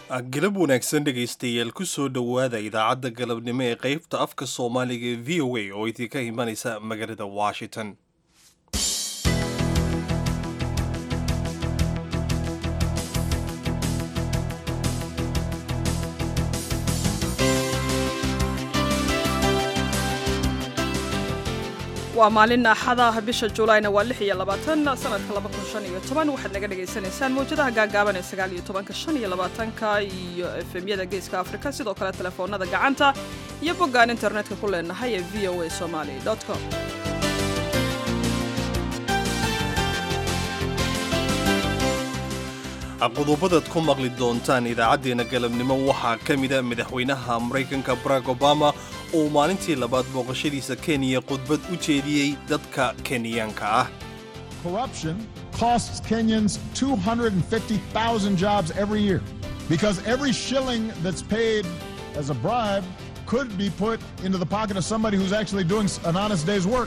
galab wanaagsan dhegaystayaal kusoo dhowaada idaacadda galabnimo ee qaybta afka soomaaliga ee v o a oo idinka imanaysa magaalada washington waa maalin axada bisha juulayna waa lix iyo labaatan sanadka laba kun shan iyo toban waxaad naga dhagaysanaysaan mawjadaha gaagaaban ee sagaal iyo tobanka shan iyo labaatanka iyo efemyada geeska afrika sidoo kale telefoonada gacanta iyo boggaan internetka ku leenahay ee v o a somali com qodobadaad ku maqli doontaan idaacaddeenna galabnimo waxaa ka mida madaxweynaha maraykanka barack obama oo maalintii labaad booqashadiisa kenya khudbad u jeediyey dadka kenyaanka ah Corruption costs Kenyans 250,000 jobs every year because every shilling that's paid as a bribe could be put into the pocket of somebody who's actually doing an honest day's work.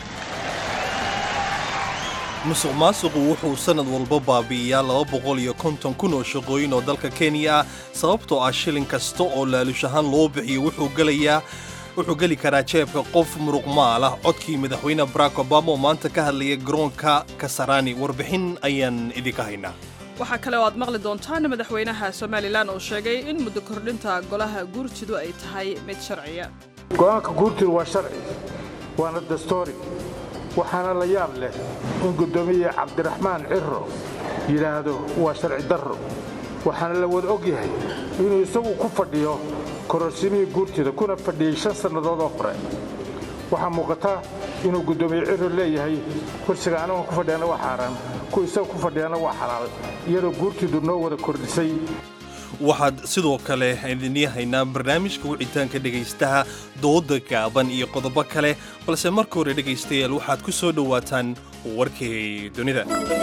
musuq maasuqu wuxuu sannad walba baabi'iyaa laba boqol iyo konton kun oo shaqooyin oo dalka kenya ah sababtoo ah shilin kasta oo laalush ahaan loo bixiyo wuxuu gelayaa wuxuu geli karaa jeebka qof muruq maal ah codkii madaxweyne barack obama oo maanta ka hadlaya garoonka kasarani warbixin ayaan idinka haynaa waxaa kale oo aad maqli doontaan madaxweynaha somalilan oo sheegay in muddo kordhinta golaha guurtidu ay tahay mid sharciya go'aanka guurtidu waa sharci waana dastoori waxaana la yaab leh in guddoomiye cabdiraxmaan cirro yidhaahdo waa sharci darro waxaana la wada og yahay inuu isagu ku fadhiyo kororsimihii guurtida kuna fadhiyey shan sannadood oo hore waxaa muuqata inuu guddoomiye cirro leeyahay kursiga anagoon ku fadhiyana waa xaaraan ku isaga ku fadhiyana waa xalaal iyadoo guurtidu noo wada kordhisay waxaad sidoo kale idinii haynaa barnaamijka wicitaanka dhegaystaha dooda gaaban iyo qodobo kale balse marka hore dhegaystayaal waxaad ku soo dhowaataan warkii dunida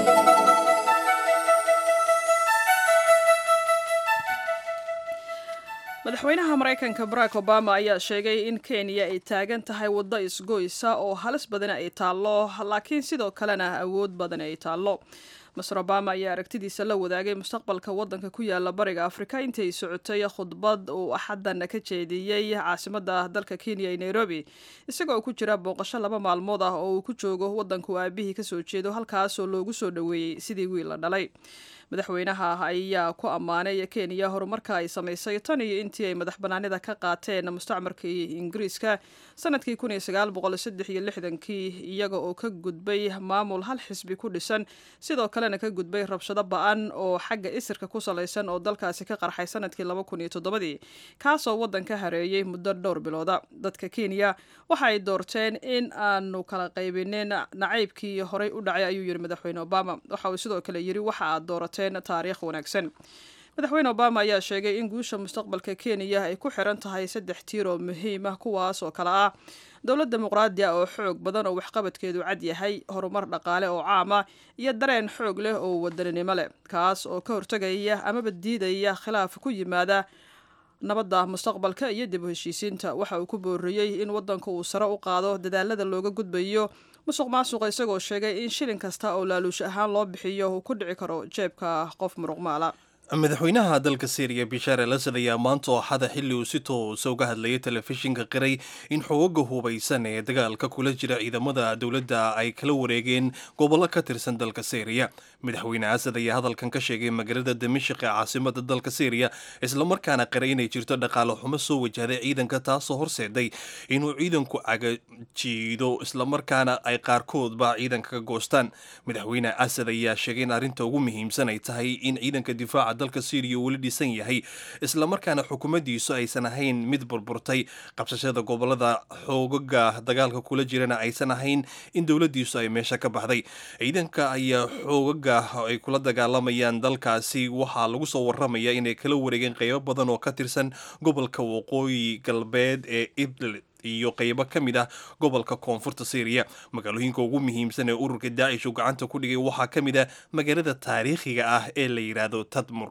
madaxweynaha maraykanka barack obama ayaa sheegay in kenya ay taagan tahay waddo isgoysa oo halis badan ay taallo laakiin sidoo kalena awood badan ay taallo master obama ayaa aragtidiisa la wadaagay mustaqbalka waddanka ku yaala bariga afrika intay socotay khudbad uu axaddan ka jeediyey caasimadda dalka kenya ee nairobi isagoo ku jira booqasho laba maalmood ah oo uu ku joogo waddanku aabihii kasoo jeedo halkaasoo loogu soo dhoweeyey sidii wiil la dhalay madaxweynaha ayaa ku ammaanay kenya horumarka ay samaysay tan iyo intii ay madax banaanida ka qaateen mustacmarkii ingiriiska sanadkii kii iyaga oo ka gudbay maamul hal xisbi ku dhisan sidoo kalena ka gudbay rabshado ba-an oo xagga isirka ku salaysan oo dalkaasi ka qarxay sanadkii dii kaasoo waddanka hareeyey muddo dhowr bilooda dadka kenya waxa ay doorteen in aanu kala qaybinin nacaybkii horey u dhacay ayuu yidhi madaxweyne obama waxa uu sidoo kale yidhi waxa aad doorateen taariikh wanaagsan madaxweyne obama ayaa sheegay in guusha mustaqbalka kenya ay ku xiran tahay saddex tiir oo muhiim ah kuwaas oo kale ah dowlad dimuqraadi ah oo xoog badan oo waxqabadkeedu cad yahay horumar dhaqaale oo caama iyo dareen xoog leh oo wadaninimo leh kaas oo ka hortegaya amaba diidaya khilaaf ku yimaada nabadda mustaqbalka iyo dib u heshiisiinta waxa uu ku booriyey in waddanka uu sare u qaado dadaalada looga gudbayo musuq maasuqa isagoo sheegay in shilin kasta oo laaluush ahaan loo bixiyo uu ku dhici karo jeebka qof muruq maala madaxweynaha dalka syriya bishaar al asad ayaa maanta oo xada xilli uu si toosa uga hadlayay telefishinka qiray in xoogaga hubaysan ee dagaalka kula jira ciidamada dowladda ay kala wareegeen gobollo ka tirsan dalka syriya madaxweyne asad ayaa hadalkan ka sheegay magaalada damashik ee caasimada dalka syriya islamarkaana qiray inay jirto dhaqaale xumo soo wajahday ciidanka taasoo horseeday inuu ciidanku cagajiido islamarkaana ay qaarkoodba ciidanka ka goostaan madaxweyne asad ayaa sheegay in arrinta ugu muhiimsan ay tahay in ciidanka difaaca dalka syriya weli dhisan yahay islamarkaana xukuumaddiisu aysan ahayn mid burburtay qabsashada gobolada xoogaga dagaalka kula jirana aysan ahayn in dowladdiisu ay meesha ka baxday ciidanka ayaa xoogaga ay kula dagaalamayaan dalkaasi waxaa lagu soo waramaya inay kala wareegeen qeybo badan oo ka tirsan gobolka waqooyi galbeed ee idlib iyo qeybo ka mid ah gobolka koonfurta syriya magaalooyinka ugu muhiimsan ee ururka daacish uu gacanta ku dhigay waxaa ka mid ah magaalada taariikhiga ah ee la yidhaahdo tadmur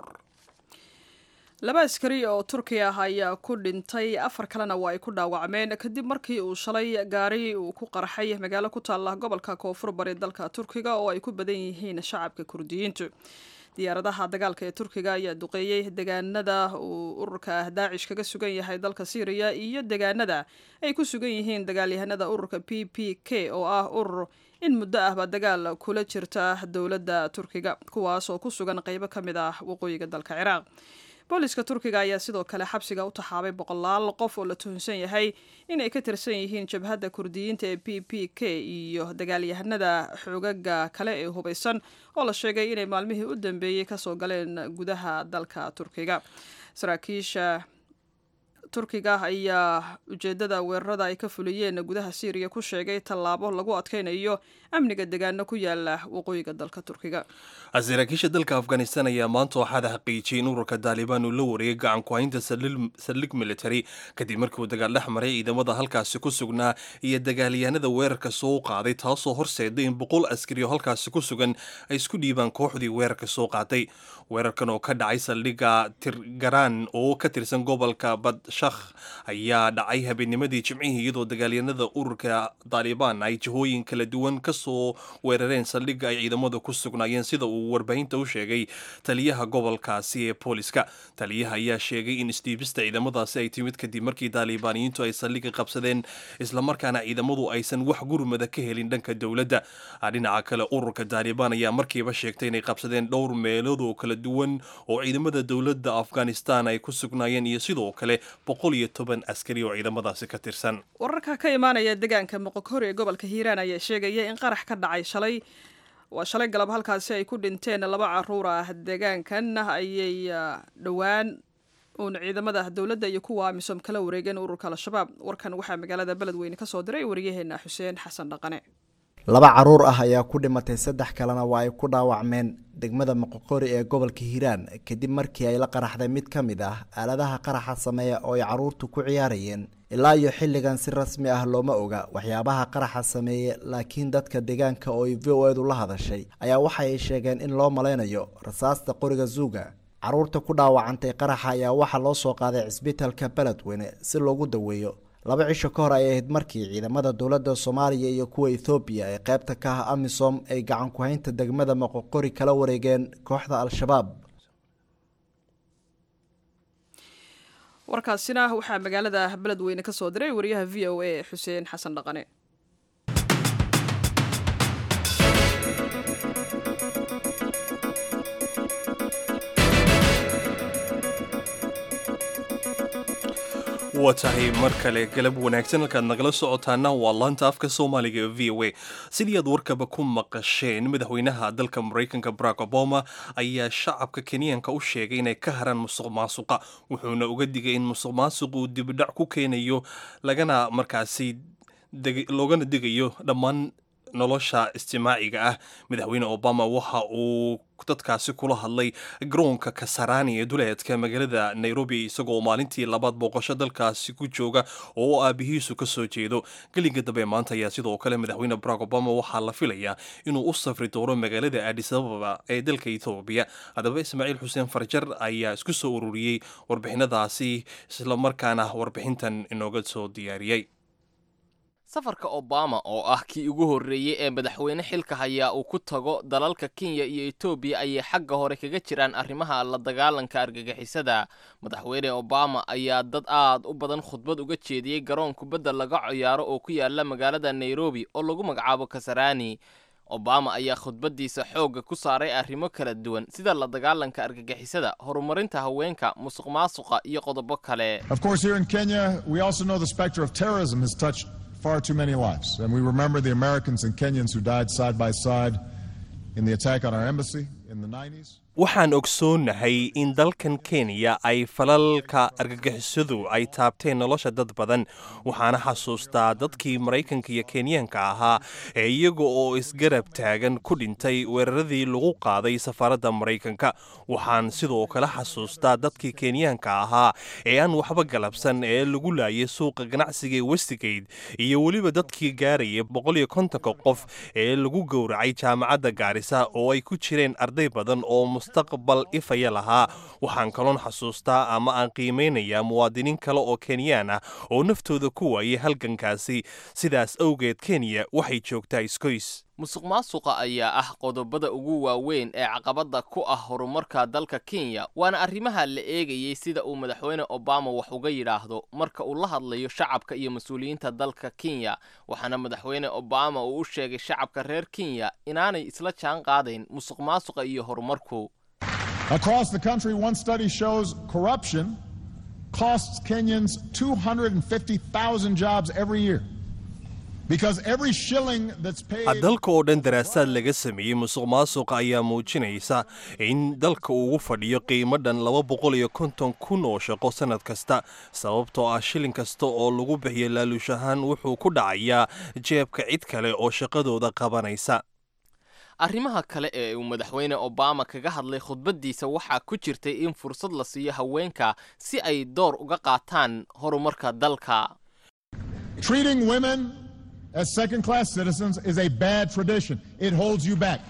laba askari oo turki ah ayaa ku dhintay afar kalena waa ay ku dhaawacmeen kadib markii uu shalay gaari uu ku qarxay magaalo ku taalla gobolka koonfur bari dalka turkiga oo ay ku badan yihiin shacabka kurdiyiintu diyaaradaha dagaalka ee turkiga ayaa duqeeyey degaanada uu ururka daacish kaga sugan yahay dalka syriya iyo degaanada ay ku sugan yihiin dagaalyahanada ururka p p k oo ah urur in muddo ahba dagaal kula jirta dowladda turkiga kuwaas oo ku sugan qeybo ka mid ah waqooyiga dalka ciraaq booliska turkiga ayaa sidoo kale xabsiga u taxaabay boqolaal qof oo la tuhunsan yahay inay ka tirsan yihiin jabhadda kurdiyiinta ee p p k iyo dagaalyahanada xoogaga kale ee hubaysan oo la sheegay inay maalmihii u dambeeyey kasoo galeen gudaha dalka turkiga saraakiisha turkiga ayaa ujeedada weerarada ay ka fuliyeen gudaha syriya ku sheegay tallaabo lagu adkeynayo amniga degaano ku yaala waqooyiga dalka turkiga saraakiisha dalka afghanistan ayaa maanta waxaada xaqiijiyay in ururka daalibaan uu la wareegay gacan ku-haynta saldhig military kadib markii uu dagaal dhex maray ciidamada halkaasi ku sugnaa iyo dagaalyahanada weerarka soo qaaday taasoo horseeday in boqol askari oo halkaasi ku sugan ay isku dhiibaan kooxdii weerarka soo qaaday weerarkan oo ka dhacay saldhigga tirgaraan oo ka tirsan gobolka badshakh ayaa dhacay habeennimadii jimcihii iyadoo dagaalyanada ururka daalibaan ay jihooyin kala duwan kasoo weerareen saldhigga ay ciidamada ku sugnaayeen sida uu warbaahinta u sheegay taliyaha gobolkaasi ee booliska taliyaha ayaa sheegay in isdhiibista ciidamadaasi ay timid kadib markii daalibaaniyiintu ay saldhigga qabsadeen islamarkaana ciidamadu aysan wax gurmada ka helin dhanka dowladda dhinaca kale ururka daalibaan ayaa markiiba sheegtay inay qabsadeen dhowr meelood oo kala duwan oo ciidamada dowladda afghanistan ay ku sugnaayeen iyo sidoo kale boqol iyo toban askari oo ciidamadaasi ka tirsan wararka ka imaanaya deegaanka moqokori ee gobolka hiiraan ayaa sheegaya in qarax ka dhacay shalay waa shalay galab halkaasi ay ku dhinteen laba caruur ah deegaankan ayay dhowaan uun ciidamada dowladda iyo kuwa amisom kala wareegeen ururka al-shabaab warkan waxaa magaalada beledweyne kasoo diray waryaheena xuseen xasan dhaqane laba caruur ah ayaa ku dhimatay saddex kalena waa ay ku dhaawacmeen degmada moqoqori ee gobolka hiiraan kadib markii ay la qaraxday mid ka mid ah aaladaha qaraxa sameeya oo ay caruurtu ku ciyaarayeen ilaa iyo xilligan si rasmi ah looma oga waxyaabaha qaraxa sameeye laakiin dadka deegaanka oo ay v o edu la hadashay ayaa waxa ay sheegeen in loo malaynayo rasaasta qoriga zuuga caruurta ku dhaawacantay qaraxa ayaa waxaa loo soo qaaday cisbitalka beledweyne si loogu daweeyo laba cisho ka hor ay ahayd markii ciidamada dowladda soomaaliya iyo kuwa ethoobiya ee qaybta ka ah amisom ay gacan ku-haynta degmada moqoqori kala wareegeen kooxda al-shabaab warkaasina waxaa magaalada beledweyne kasoo diray wariyaha v o a xuseen xasan dhaqane waa tahay mar kale galab wanaagsan halkaad nagala socotaana waa laanta afka soomaaliga ee v o a sidii aad warkaba ku maqasheen madaxweynaha dalka maraykanka barack obama ayaa shacabka kenyaanka u sheegay inay ka haraan musuq maasuqa wuxuuna uga digay in musuq maasuq uu dibidhac ku keenayo lagana markaasi loogana digayo dhammaan nolosha istimaaciga ah madaxweyne obama waxa uu dadkaasi kula hadlay garoonka kasarani ee duleedka magaalada nairobi isagoo maalintii labaad booqasho dalkaasi ku jooga oo aabihiisu ka soo jeedo gelinka dambe maanta ayaa sidoo kale madaxweyne barack obama waxaa la filayaa inuu u safri doono magaalada adis ababa ee dalka ethoobiya haddaba ismaaciil xuseen farjar ayaa isku soo ururiyey warbixinadaasi islamarkaana warbixintan inooga soo diyaariyey safarka obama oo ah kii ugu horreeyey ee madaxweyne xilka hayaa uu ku tago dalalka kenya iyo etoobiya ayay xagga hore kaga jiraan arrimaha la dagaalanka argagixisada madaxweyne obama ayaa dad aad u badan khudbad uga jeediyey garoon kubadda laga ciyaaro oo ku yaala magaalada nairobi oo lagu magacaabo kasarani obama ayaa khudbaddiisa xoogga ku saaray arrimo kala duwan sida la dagaalanka argagixisada horumarinta haweenka musuq maasuqa iyo qodobo kale far too many lives. And we remember the Americans and Kenyans who died side by side in the attack on our embassy in the 90s. waxaan ogsoonnahay in dalkan kenya ay falalka argagixisadu ay taabteen nolosha dad badan waxaana xasuustaa dadkii maraykanka iyo kenyaanka ahaa ee iyaga oo isgarab taagan ku dhintay weeraradii lagu qaaday safaaradda maraykanka waxaan sidoo kale xasuustaa dadkii kenyaanka ahaa ee aan waxba galabsan ee lagu laayay suuqa ganacsiga ee westigate iyo weliba dadkii gaaraya boqol iyo kontonka qof ee lagu gowracay jaamacadda gaarisa oo ay ku jireen arday badan oo mustaqbal ifaya lahaa waxaan kaloon xasuustaa ama aan qiimeynayaa muwaadiniin kale oo kenyaan ah oo naftooda ku waayay halgankaasi sidaas awgeed kenya waxay joogtaa iskoys musuq maasuqa ayaa ah qodobada ugu waaweyn ee caqabadda ku ah horumarka dalka kenya waana arrimaha la eegayey sida uu madaxweyne obama wax uga yidhaahdo marka uu la hadlayo shacabka iyo mas-uuliyiinta dalka kenya waxaana madaxweyne obama uu u sheegay shacabka reer kenya inaanay isla jaan qaadayn musuq maasuqa iyo horumarku Across the country, one study shows corruption costs Kenyans 250,000 jobs every year. Because every shilling that's paid. dalka oo dhan daraasaad laga sameeyey musuq maasuqa ayaa muujinaysa in dalka uu ugu fadhiyo qiimo dhan laba boqol iyo konton kun oo shaqo sannad kasta sababtoo ah shilin kasta oo lagu bixiyo laaluush ahaan wuxuu ku dhacayaa jeebka cid kale oo shaqadooda qabanaysa arrimaha kale ee uu madaxweyne obama kaga hadlay khudbaddiisa waxaa ku jirtay in fursad la siiyo haweenka si ay door uga qaataan horumarka dalka Treating women as second class citizens is a bad tradition. It holds you back.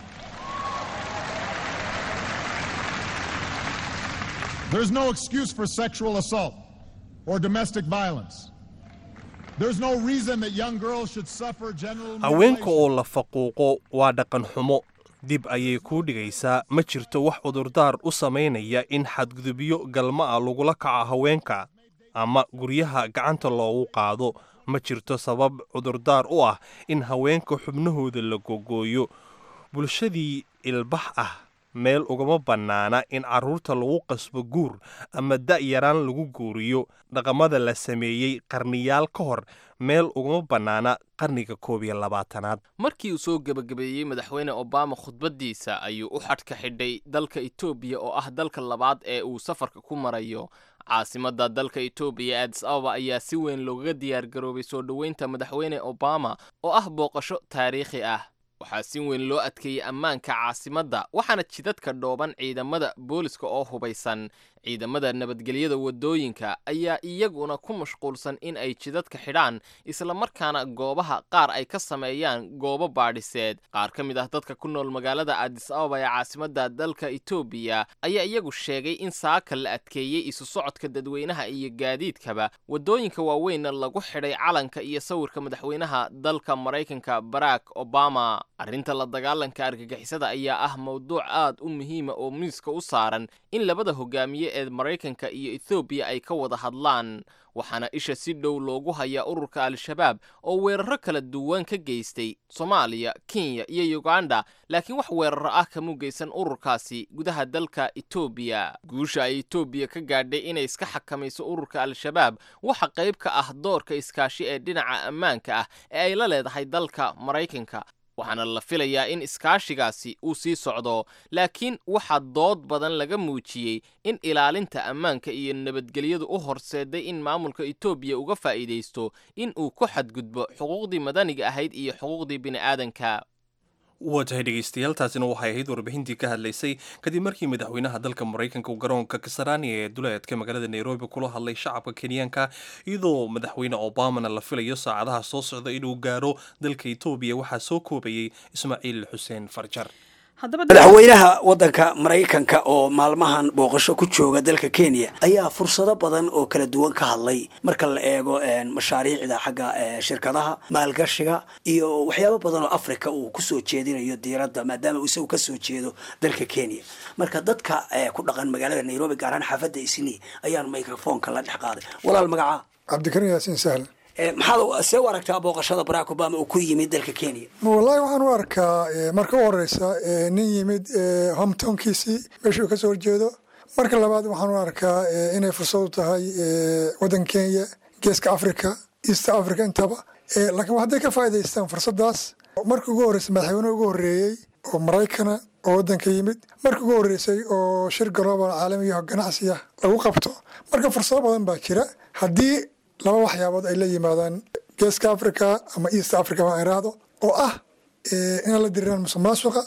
There's no excuse for sexual assault or domestic violence. There's no reason that young girls should suffer general haweenka mutilation. oo la faquuqo waa dhaqan xumo dib ayay kuu dhigaysaa ma jirto wax cudurdaar u samaynaya in xadgudubyo galma ah lagula kaco haweenka ama guryaha gacanta loogu qaado ma jirto sabab cudurdaar u ah in haweenka xubnahooda la gogooyo bulshadii ilbax ah meel ugama bannaana in carruurta lagu qasbo guur ama da'yaraan lagu guuriyo dhaqamada la sameeyey qarniyaal ka hor meel ugama bannaana qarniga koob iyo labaatanaad markii uu soo gebagabeeyey madaxweyne obama khudbaddiisa ayuu u xadhka xidhay dalka etoobiya oo ah dalka labaad ee uu safarka ku marayo caasimadda dalka etoobiya adis ababa ayaa si weyn loogaga diyaargaroobay soo dhoweynta madaxweyne obama oo ah booqasho taariikhi ah waxaa si weyn loo adkeeyey ammaanka caasimadda waxaana jidadka dhooban ciidamada booliska oo hubaysan ciidamada nabadgelyada waddooyinka ayaa iyaguna ku mashquulsan in ay jidadka xidhaan islamarkaana goobaha qaar ay ka sameeyaan goobo baadhiseed qaar ka mid ah dadka ku nool magaalada adis ababa ee caasimadda dalka etoobiya ayaa iyagu sheegay in saaka la adkeeyey isu socodka dadweynaha iyo gaadiidkaba waddooyinka waaweynna lagu xidhay calanka iyo sawirka madaxweynaha dalka maraykanka barack obama arrinta la dagaalanka argagixisada ayaa ah mowduuc aad u muhiima oo miiska u saaran in labada hogaamiye ee maraykanka iyo ethoobiya ay ka wada hadlaan waxaana isha si dhow loogu hayaa ururka al-shabaab oo weeraro kala duwan ka geystay soomaaliya kenya iyo uganda laakiin wax weeraro ah kamu geysan ururkaasi gudaha dalka etoobiya guusha ay etoobiya ka gaadhay inay iska xakamayso ururka al-shabaab waxa qayb ka ah doorka iskaashi ee dhinaca ammaanka ah ee ay la leedahay dalka maraykanka waxaana la filayaa in iskaashigaasi uu sii socdo laakiin waxaa dood badan laga muujiyey in ilaalinta ammaanka iyo nabadgelyadu u horseeday in maamulka etoobiya uga faa'iidaysto in uu ku xadgudbo xuquuqdii madaniga ahayd iyo xuquuqdii bini'aadanka waa tahay dhegeystayaal taasina waxay ahayd warbixintii ka hadlaysay kadib markii madaxweynaha dalka maraykanka uu garoonka kasarani ee duleedka magaalada nairobi kula hadlay shacabka kenyaanka iyadoo madaxweyne obamana la filayo saacadaha soo socda inuu gaaro dalka etoobiya waxaa soo koobayey ismaaciil xuseen farjar madaxweynaha waddanka maraykanka oo maalmahan booqasho ku jooga dalka kenya ayaa fursado badan oo kala duwan ka hadlay marka la eego mashaariicda xagga shirkadaha maalgashiga iyo waxyaabo badan oo africa uu kusoo jeedinayo diiradda maadaama uu isagu kasoo jeedo dalka kenya marka dadka ku dhaqan magaalada nairobi gaar ahaan xaafadda isni ayaan microfonka la dhex qaaday walaal magacaa cabdikarim yaasiin sahl maxaad see u aragtaa booqashada barack obama uu ku yimid dalka kenya wallahi waxaan u arkaa marka u horeysa nin yimid hometownkiisii meeshuu kasoo horjeedo marka labaad waxaan u arkaa inay fursad u tahay waddan kenya geeska africa east africa intaba laakiin hadday ka faa'idaystaan fursadaas marka ugu horeysa madaxweyne ugu horreeyey oo maraykana oo waddanka yimid marka ugu horreysay oo shir global caalamiyaho ganacsiya lagu qabto marka fursado badan baa jira haddii laba waxyaabood ay la yimaadaan geeska africa ama east africa baan iraahdo oo ah inaan la diriraan musuq maasuqa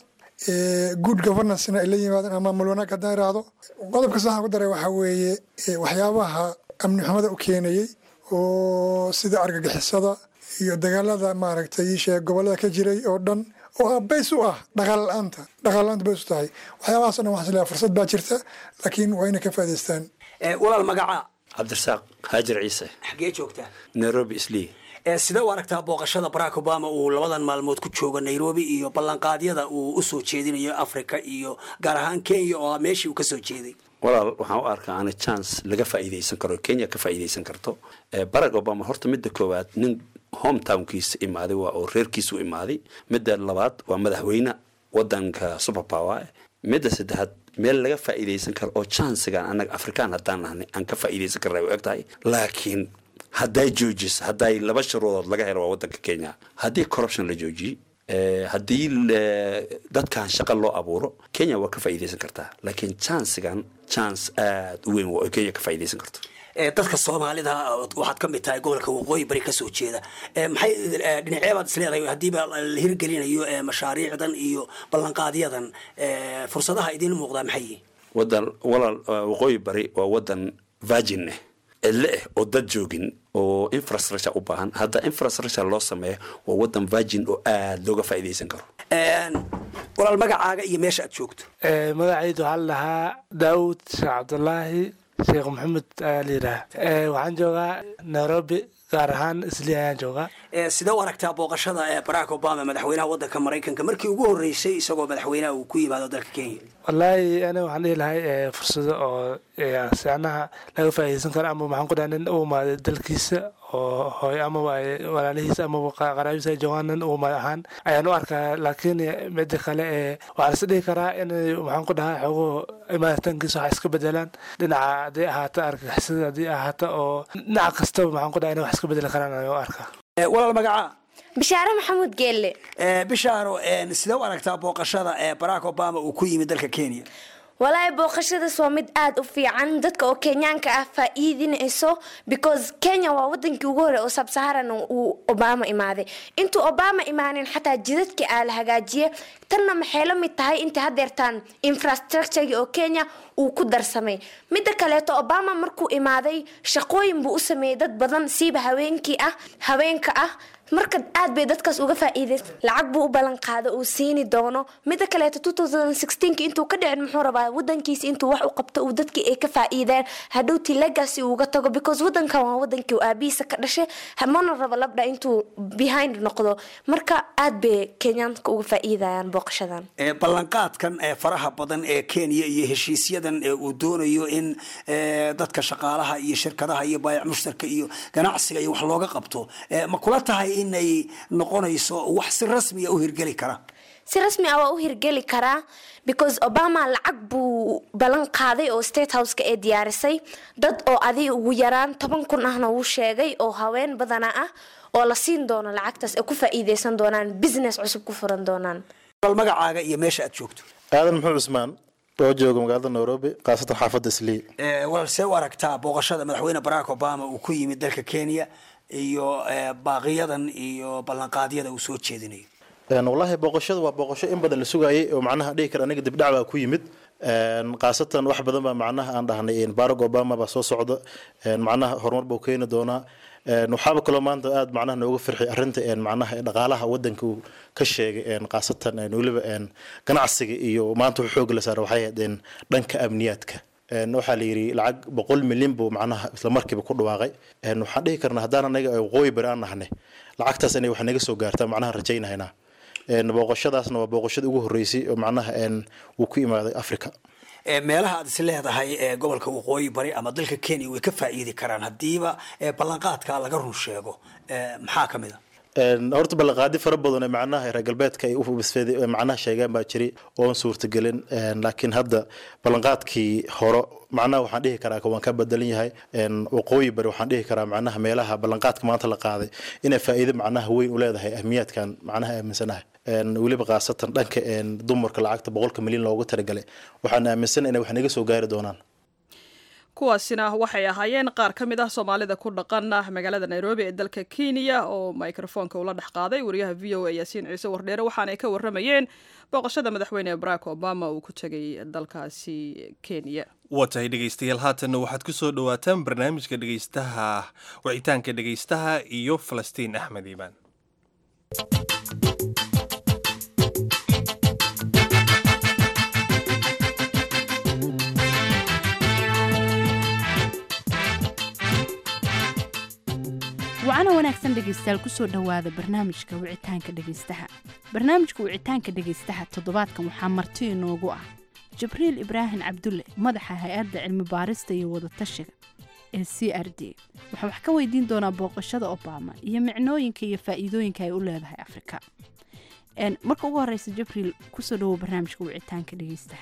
good governancena ay la yimaadaan ama maamul wanaag haddaan iraahdo qodobka saxan ku daray waxaa weeye waxyaabaha amni xumada u keenayey oo sida argagixisada iyo dagaalada maaragtay iisheeg gobolada ka jiray oo dhan oo bays u ah dhaqaal la-aanta dhaqaal la-aanta bays u tahay waxyaabahaas o dhan waxaan isleeyahay fursad baa jirta laakiin waa inay ka faa'idaystaan walaal magacaa cabdirasaaq haajir ciise xaggee joogtaa nairobi islii sidee u aragtaa booqashada barack obama uu labadan maalmood ku joogo nairobi iyo ballanqaadyada uu usoo jeedinayo africa iyo gaar ahaan kenya oo meeshii uu kasoo jeeday walaal waxaan u arkaa ana chance laga faa'iidaysan karo kenya ka faa'iidaysan karto barack obama horta midda koowaad nin hometownkiisa imaaday waa oo reerkiisu imaaday midda labaad waa madaxweyne wadanka superpower midda saddexaad meel laga faa'iidaysan karo oo chancegan annaga afrikaan haddaan nahnay aan ka faa'iidaysan karna u eg tahay laakiin hadday joojis hadday laba shuruudood laga helo waa wadanka kenya haddii corruption la joojiyey haddii dadkan shaqa loo abuuro kenya waa ka faa'iidaysan kartaa laakiin chancegan chance aada u weyn waa kenya ka faa'iidaysan karto dadka soomaalida waxaad ka mid tahay gobolka waqooyi bari kasoo jeeda maxay dhinacyabaad isleedahay haddiiba la hirgelinayo mashaariicdan iyo ballanqaadyadan fursadaha idiin muuqdaa maxay yihiin wadan walaal waqooyi bari waa wadan virgin ah cidle ah oo dad joogin oo infrastructure u baahan hadda infrastructure loo sameeyo waa wadan virgin oo aada looga faa'iidaysan karo walaal magacaaga iyo meesha aad joogto magacaydu waxaa la dhahaa daawud sheekh cabdulaahi sheekh maxamed ayaa la yidhaha waxaan joogaa nairobi gaar ahaan isli ayaan joogaa sidee u aragtaa booqashada ee barack obama madaxweynaha wadanka maraykanka markii ugu horreysay isagoo madaxweynaha uu ku yimaado dalka kenya wallaahi aniga waxaan dhihi lahay fursado oo sicnaha laga faa'iidaysan karo ama maxaan ku dhaha nin u imaaday dalkiisa oo hooy ama walaalihiisa ama qaraabiisa ay joogaan nin u imaad ahaan ayaan u arkaa laakiin midda kale ee waxaa lais dhihi karaa inay maxaan ku dhahaa xogo imaaditaankiisa waxa iska bedelaan dhinaca haddii ahaata argagixisada haddii ahaata oo dhinaca kastaba maxaan ku dhaha inay wax iska bedeli karaan ayaan u arkaa walaal magacaa bishaare maxamuud geelle bishaaro sidee u aragtaa booqashada ee barack obama uu ku yimid dalka kenya walaahi booqashadaas waa mid aada u fiican dadka oo kenyaanka ah faa-iidinayso because kenya waa wadankii ugu hore oo sabsaharan uu obama imaaday intuu obama imaanin xataa jidadkii aa la hagaajiye tanna maxay la mid tahay intii hadeertaan infrastructuregi oo kenya uu ku darsamay midda kaleeto obama markuu imaaday shaqooyin buu u sameeyey dad badan siiba haweenkii ah haweenka ah marka aad bay dadkaas uga faa'iidays lacag buu u ballan qaada uu siini doono midda kaleeto intuu ka dhicin muxuu rabaa wadankiisa intuu wax u qabto uu dadkii ay ka faa'iideen hadhowtii legacy uuga tago because wadankan waa wadankii aabihiisa ka dhashay mana rabo labdha intuu behind noqdo marka aad bay kenyaanka uga faa'iidayaan booqashadan ballanqaadkan ee faraha badan ee kenya iyo heshiisyadan ee uu doonayo in dadka shaqaalaha iyo shirkadaha iyo baayac mushtarka iyo ganacsiga iyo wax looga qabto ma kula tahay inay noqonayso wax si rasmiya u hirgeli kara si rasmi ah waa u hirgeli karaa because obama lacag buu ballan qaaday oo state houseka ee diyaarisay dad oo adi ugu yaraan toban kun ahna wuu sheegay oo haween badana ah oo la siin doono lacagtaas ay ku faa'iideysan doonaan business cusub ku furan doonaan magacaaga iyo meesha aad joogto aadan muxuu cusmaan oo jooga magaalada nairobi khaasatan xaafadda islii walaal see u aragtaa booqashada madaxweyne barack obama uu ku yimid dalka kenya iyo baaqiyadan iyo ballanqaadyada uu soo jeedinayo wallaahi booqashada waa booqasho in badan la sugaayay oo macnaha dhihi kara aniga dibdhac baa ku yimid khaasatan wax badan baa macnaha aan dhahnay barack obama baa soo socda macnaha horumar buu keeni doonaa waxaaba kaloo maanta aada macnaha nooga firxay arrinta macnaha dhaqaalaha wadanka uu ka sheegay khaasatan weliba ganacsiga iyo maanta wuxuu xoog la saara waxay ahayd dhanka amniyaadka waxaa la yidhi lacag boqol milyan buu macnaha isla markiiba ku dhawaaqay waxaan dhihi karnaa haddaan anaga waqooyi bari aan nahnay lacagtaas inay wax naga soo gaartaa macnaha rajaynahaynaa booqashadaasna waa booqashada ugu horreysay oo macnaha uu ku imaaday africa meelaha aad is leedahay ee gobolka waqooyi bari ama dalka kenya way ka faa'iidi karaan haddiiba ballanqaadka laga run sheego maxaa ka mid a horta ballanqaadi fara badan ee macnaha reer galbeedka ay u bisfeeday macnaha sheegaan baa jiray oon suurtagelin laakiin hadda ballanqaadkii hore macnaha waxaan dhihi karaa waan ka bedelan yahay waqooyi bari waxaan dhihi karaa macnaha meelaha ballanqaadka maanta la qaaday inay faa'iido macnaha weyn u leedahay ahmiyaadkan macnaha aaminsanahay weliba khaasatan dhanka dumarka lacagta boqolka milyan loogu talagalay waxaan aaminsanahay inay wax naga soo gaari doonaan kuwaasina waxay ahaayeen qaar ka mid ah soomaalida ku dhaqan magaalada nairobi ee dalka kenya oo microfoonka ula dhex qaaday wariyaha v o a yaasiin ciise wardheere waxaanay ka waramayeen booqashada madaxweyne barack obama uu ku tegay dalkaasi kenya waa tahay dhegaystayaal haatanna waxaad ku soo dhowaataan barnaamijka dhegaystaha wicitaanka dhegaystaha iyo falastiin axmed iimaan wacana wanaagsan dhegaystayaal kusoo dhowaada barnaamijka wicitaanka dhegaystaha barnaamijka wicitaanka dhegaystaha toddobaadkan waxaa marti inoogu ah jibriil ibraahim cabdulle madaxa hay-adda cilmi baarista iyo wadatashiga ee c r d waxaa wax ka weydiin doonaa booqashada obama iyo micnooyinka iyo faa'iidooyinka ay u leedahay afrika marka ugu horeysa jibriil kusoo dhawow barnaamijka wicitaanka dhegaystaha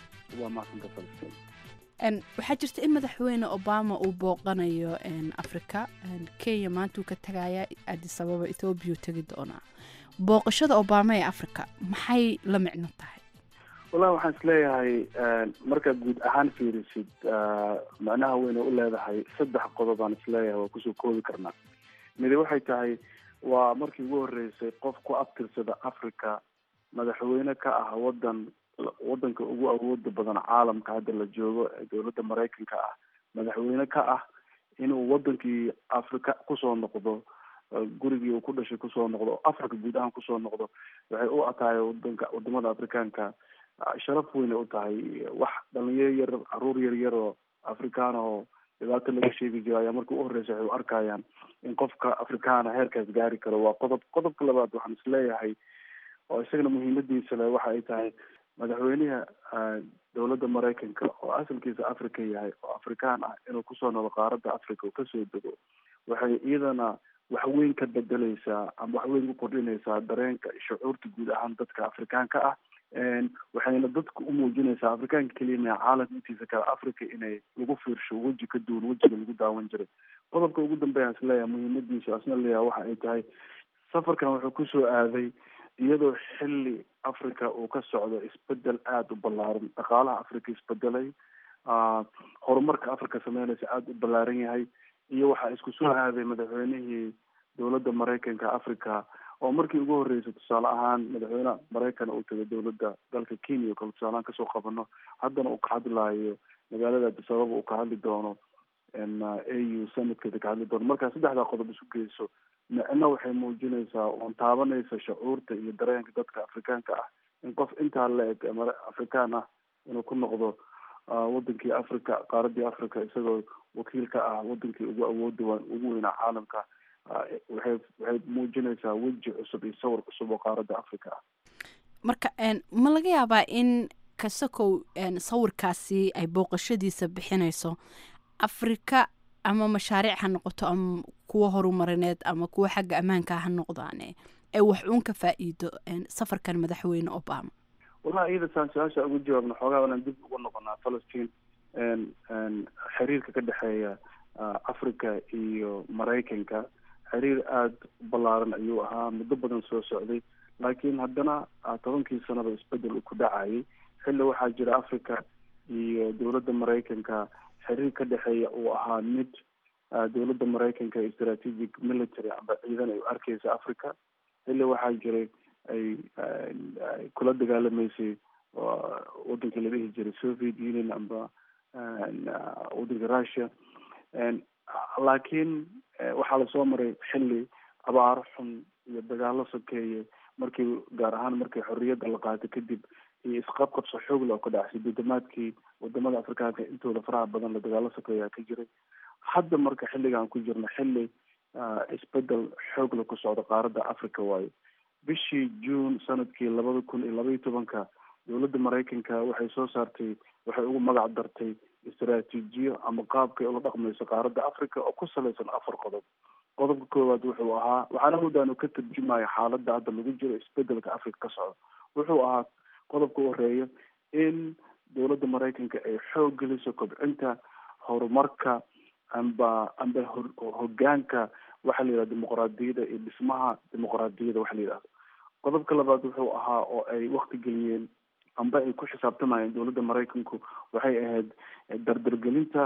waxaa jirta in madaxweyne obama uu booqanayo afrika kenya maanta uu ka tagaya adis ababa ethoobiya tegi doonaa booqashada obama ee africa maxay la micno tahay wallahi waxaan isleeyahay markaad guud ahaan fiirisid macnaha weyne u leedahay saddex qodob aan isleeyahay waa kusoo koobi karnaa midi waxay tahay waa markii ugu horeysay qof ku abtirsada africa madaxweyne ka ah wadan wadanka ugu awooda badan caalamka hadda la joogo ee dowladda maraykanka ah madaxweyne ka ah inuu wadankii africa kusoo noqdo gurigii uu ku dhashay kusoo noqdo oo africa guud ahaan kusoo noqdo waxay u atahay wadanka wadamada afrikaanka sharaf weyne u tahay wax dhalinyaro yar caruur yar yar oo afrikaan oo dhibaato laga sheegi jiro ayaa marka u horeysa waxay u arkayaan in qofka afrikaana heerkaas gaari karo waa qodob qodobka labaad waxaan isleeyahay oo isagana muhiimadiisa le waxa ay tahay madaxweynaha dowladda maraykanka oo asalkiisa africa yahay oo afrikaan ah inuu kusoo noqdo qaaradda africa uu kasoo dego waxay iyadana wax weyn ka bedeleysaa ama wax weyn ku kordhinaysaa dareenka shucuurta guud ahaan dadka afrikaanka ah waxayna dadka u muujinaysaa afrikaanka keliya maha caalamka intiisa kale africa inay lagu fiirsho weji ka duwan wejiga lagu daawan jiray qodobka ugu dambeya is leeyahay muhiimadiisa asna leeyahay waxa ay tahay safarkan wuxuu kusoo aaday iyadoo xilli africa uu ka socdo isbedel aada u ballaaran dhaqaalaha africa isbedelay horumarka africa sameynaysa aada u ballaaran yahay iyo waxaa isku soo aaday madaxweynihii dowladda maraykanka africa oo markii ugu horeysay tusaale ahaan madaxweyne maraykan uu tagay dowladda dalka kenya o kale tusaalehaan kasoo qabano haddana uu ka hadlaayo magaalada addis ababa uu ka hadli doono a u sanadkeeda ka hadli doono markaa saddexdaa qodob isu geyso micno waxay muujinaysaa oon taabanaysa shucuurta iyo dareenka dadka afrikaanka ah in qof intaa la eg afrikaan ah inuu ku noqdo wadankii africa qaaradii africa isagoo wakiil ka ah wadankii ugu awooda ugu weynaa caalamka waxay waxay muujinaysaa weji cusub iyo sawir cusub oo qaaradda africa ah marka ma laga yaabaa in kasakow sawirkaasi ay booqashadiisa bixinayso afrika ama mashaariic ha noqoto ama kuwa horumarineed ama kuwa xagga ammaanka ha noqdaane ee wax uun ka faa-iido safarkan madaxweyne obama wallahi iyada saan su-aasha ugu jawaabna xoogaa inaan dib ugu noqonaa falastiin xiriirka ka dhexeeya africa iyo maraykanka xiriir aada u ballaaran ayuu ahaa muddo badan soo socday laakiin haddana tobankii sanaba isbedel uu ku dhacayay xilli waxaa jira africa iyo dowladda maraykanka xiriir ka dhexeeya uu ahaa mid dowladda maraykanka strategic military amba ciidan ay u arkeysa africa xilli waxaa jiray ay kula dagaalamaysay wadankii la dhihi jiray soviet union amba wadanka russia laakiin waxaa lasoo maray xilli abaaro xun iyo dagaalo sokeeye markii gaar ahaan markii xorriyadda la qaatay kadib iyo isqabqabso xoogla oo ka dhacay sideetamaadkii wadamada afrikaanka intooda faraha badan la dagaalo sokeeyaa ka jiray hadda marka xilligaan ku jirno xilli isbedel xoogla ku socdo qaaradda africa waayo bishii june sanadkii labada kun iyo labaiyo tobanka dowladda maraykanka waxay soo saartay waxay ugu magac dartay istaraatiijiyo ama qaabkay ula dhaqmayso qaaradda africa oo ku salaysan afar qodob qodobka koowaad wuxuu ahaa waxaana muddaanu ka tarjumaya xaaladda hadda lagu jiro isbedelka africa ka socdo wuxuu ahaa qodobka u horeeya in dowladda maraykanka ay xoog geliso kobcinta horumarka amba amba hogaanka waxaa la yidhahda dimuqraadiyadda iyo dhismaha dimuqraadiyadda waxa la yidhahdo qodobka labaad wuxuu ahaa oo ay wakti geliyeen amba ay ku xisaabtamayeen dowladda maraykanku waxay ahayd dardargelinta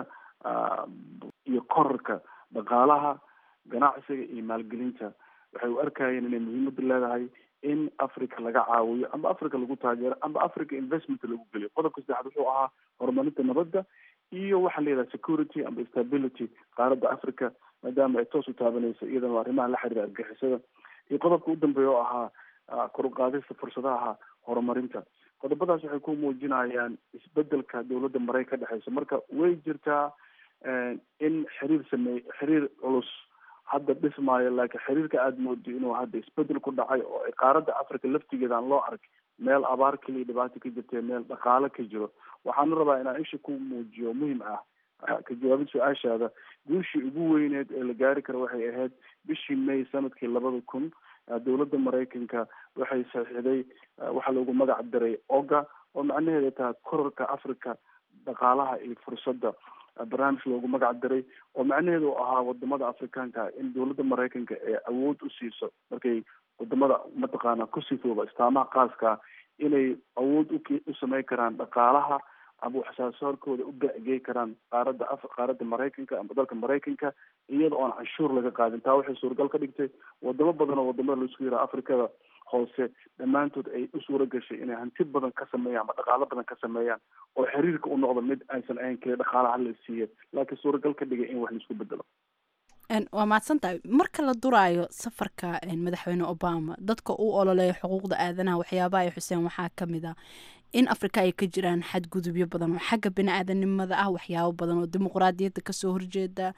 iyo korarka dhaqaalaha ganacsiga iyo maalgelinta waxay u arkayeen inay muhiimada leedahay in africa laga caawiyo amba africa lagu taageero amba africa investment lagu geliyo qodobka saddexaad wuxuu ahaa horumarinta nabadda iyo waxaa la yidhaha security amba stability qaaradda africa maadaama ay toos u taabanayso iyadana arrimaha la xiriira argixisada iyo qodobka u dambeeya oo ahaa kor u qaadista fursadaha horumarinta qodobadaas waxay ku muujinayaan isbedelka dowladda maraykan ka dhexeysa marka way jirtaa in xiriir sameey xiriir culus hadda dhismaayo laakiin xiriirka aada moodo inuu hadda isbedel ku dhacay oo ay qaaradda africa laftigeeda aan loo arag meel abaar keliya dhibaato ka jirta meel dhaqaalo ka jiro waxaana rabaa inaan isha ku muujiyo muhim ah ka jawaabid su-aashaada guushii ugu weyneed ee la gaari karo waxay ahayd bishii may sanadkii labada kun dowladda maraykanka waxay saxiixday waxaa loogu magac daray oga oo macnaheeda tahay korarka africa dhaqaalaha iyo fursadda barnaamij loogu magac daray oo macnaheedu u ahaa wadamada afrikaanka in dowladda maraykanka ee awood u siiso markay wadamada mataqaana ku sifooba istaamaha khaaska inay awood u sameyn karaan dhaqaalaha ama waxsaasaarkooda u bacgey karaan qaaradda af qaaradda maraykanka ama dalka maraykanka iyada oon canshuur laga qaadin taa waxay suuragal ka dhigtay wadamo badan oo wadamada laisku yiraha afrikada hoose dhammaantood ay u suura gashay inay hanti badan ka sameeyaan ama dhaqaalo badan ka sameeyaan oo xiriirka u noqdo mid aysan ahayn keliya dhaqaalaha la siiya laakiin suuragal ka dhigay in wax laisku bedelo waa mahadsan tahay marka la duraayo safarka madaxweyne obama dadka u ololeeya xuquuqda aadanaha waxyaabaha ay xuseen waxaa ka mid ah in afrika ay ka jiraan xadgudubyo badan oo xagga bini-aadanimada ah waxyaabo badan oo dimuqraadiyadda kasoo horjeeda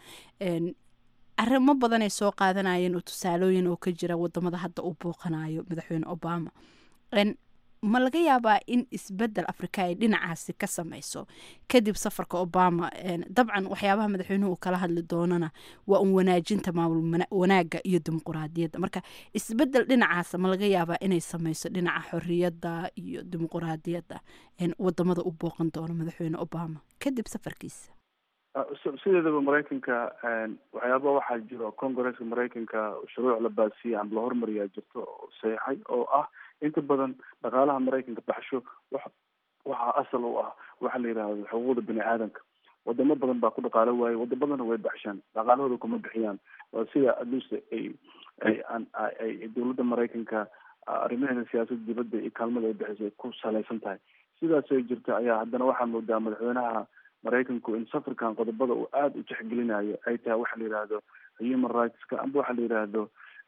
arrimo badan ay soo qaadanayeen oo tusaalooyin oo ka jira wadamada hadda uu booqanayo madaxweyne obama ma laga yaabaa in isbedel afrika ay dhinacaasi ka sameyso kadib safarka obama dabcan waxyaabaha madaxweynuhu uu kala hadli doonana waa un wanaajinta maamul wanaaga iyo dimuquraadiyadda marka isbedel dhinacaasa ma laga yaabaa inay sameyso dhinaca xoriyadda iyo dimuquraadiyadda wadamada u booqan doono madaxweyne obama kadib safarkiisa sideedaba maraykanka waxyaaba waxaa jiro congresska maraykanka shuruuc la baasiyey ama la hormariyaa jirto oo saxeixay oo ah inta badan dhaqaalaha maraykanka baxsho wax waxaa asal u ah waxa la yidhaahdo xuquuqda bini aadamka wadamo badan baa ku dhaqaalo waaye waddamadana way baxshaan dhaqaalahooda kuma bixiyaan waa sida aduusta ay ay ay dowladda maraykanka arrimaheeda siyaasadda dibadda iyo kaalmada ay bixisay ay ku salaysan tahay sidaasay jirta ayaa haddana waxaa moodaa madaxweynaha maraykanku in safarkan qodobada uu aada u tixgelinayo ay tahay waxa la yidhaahdo human rightska amba waxa la yidhaahdo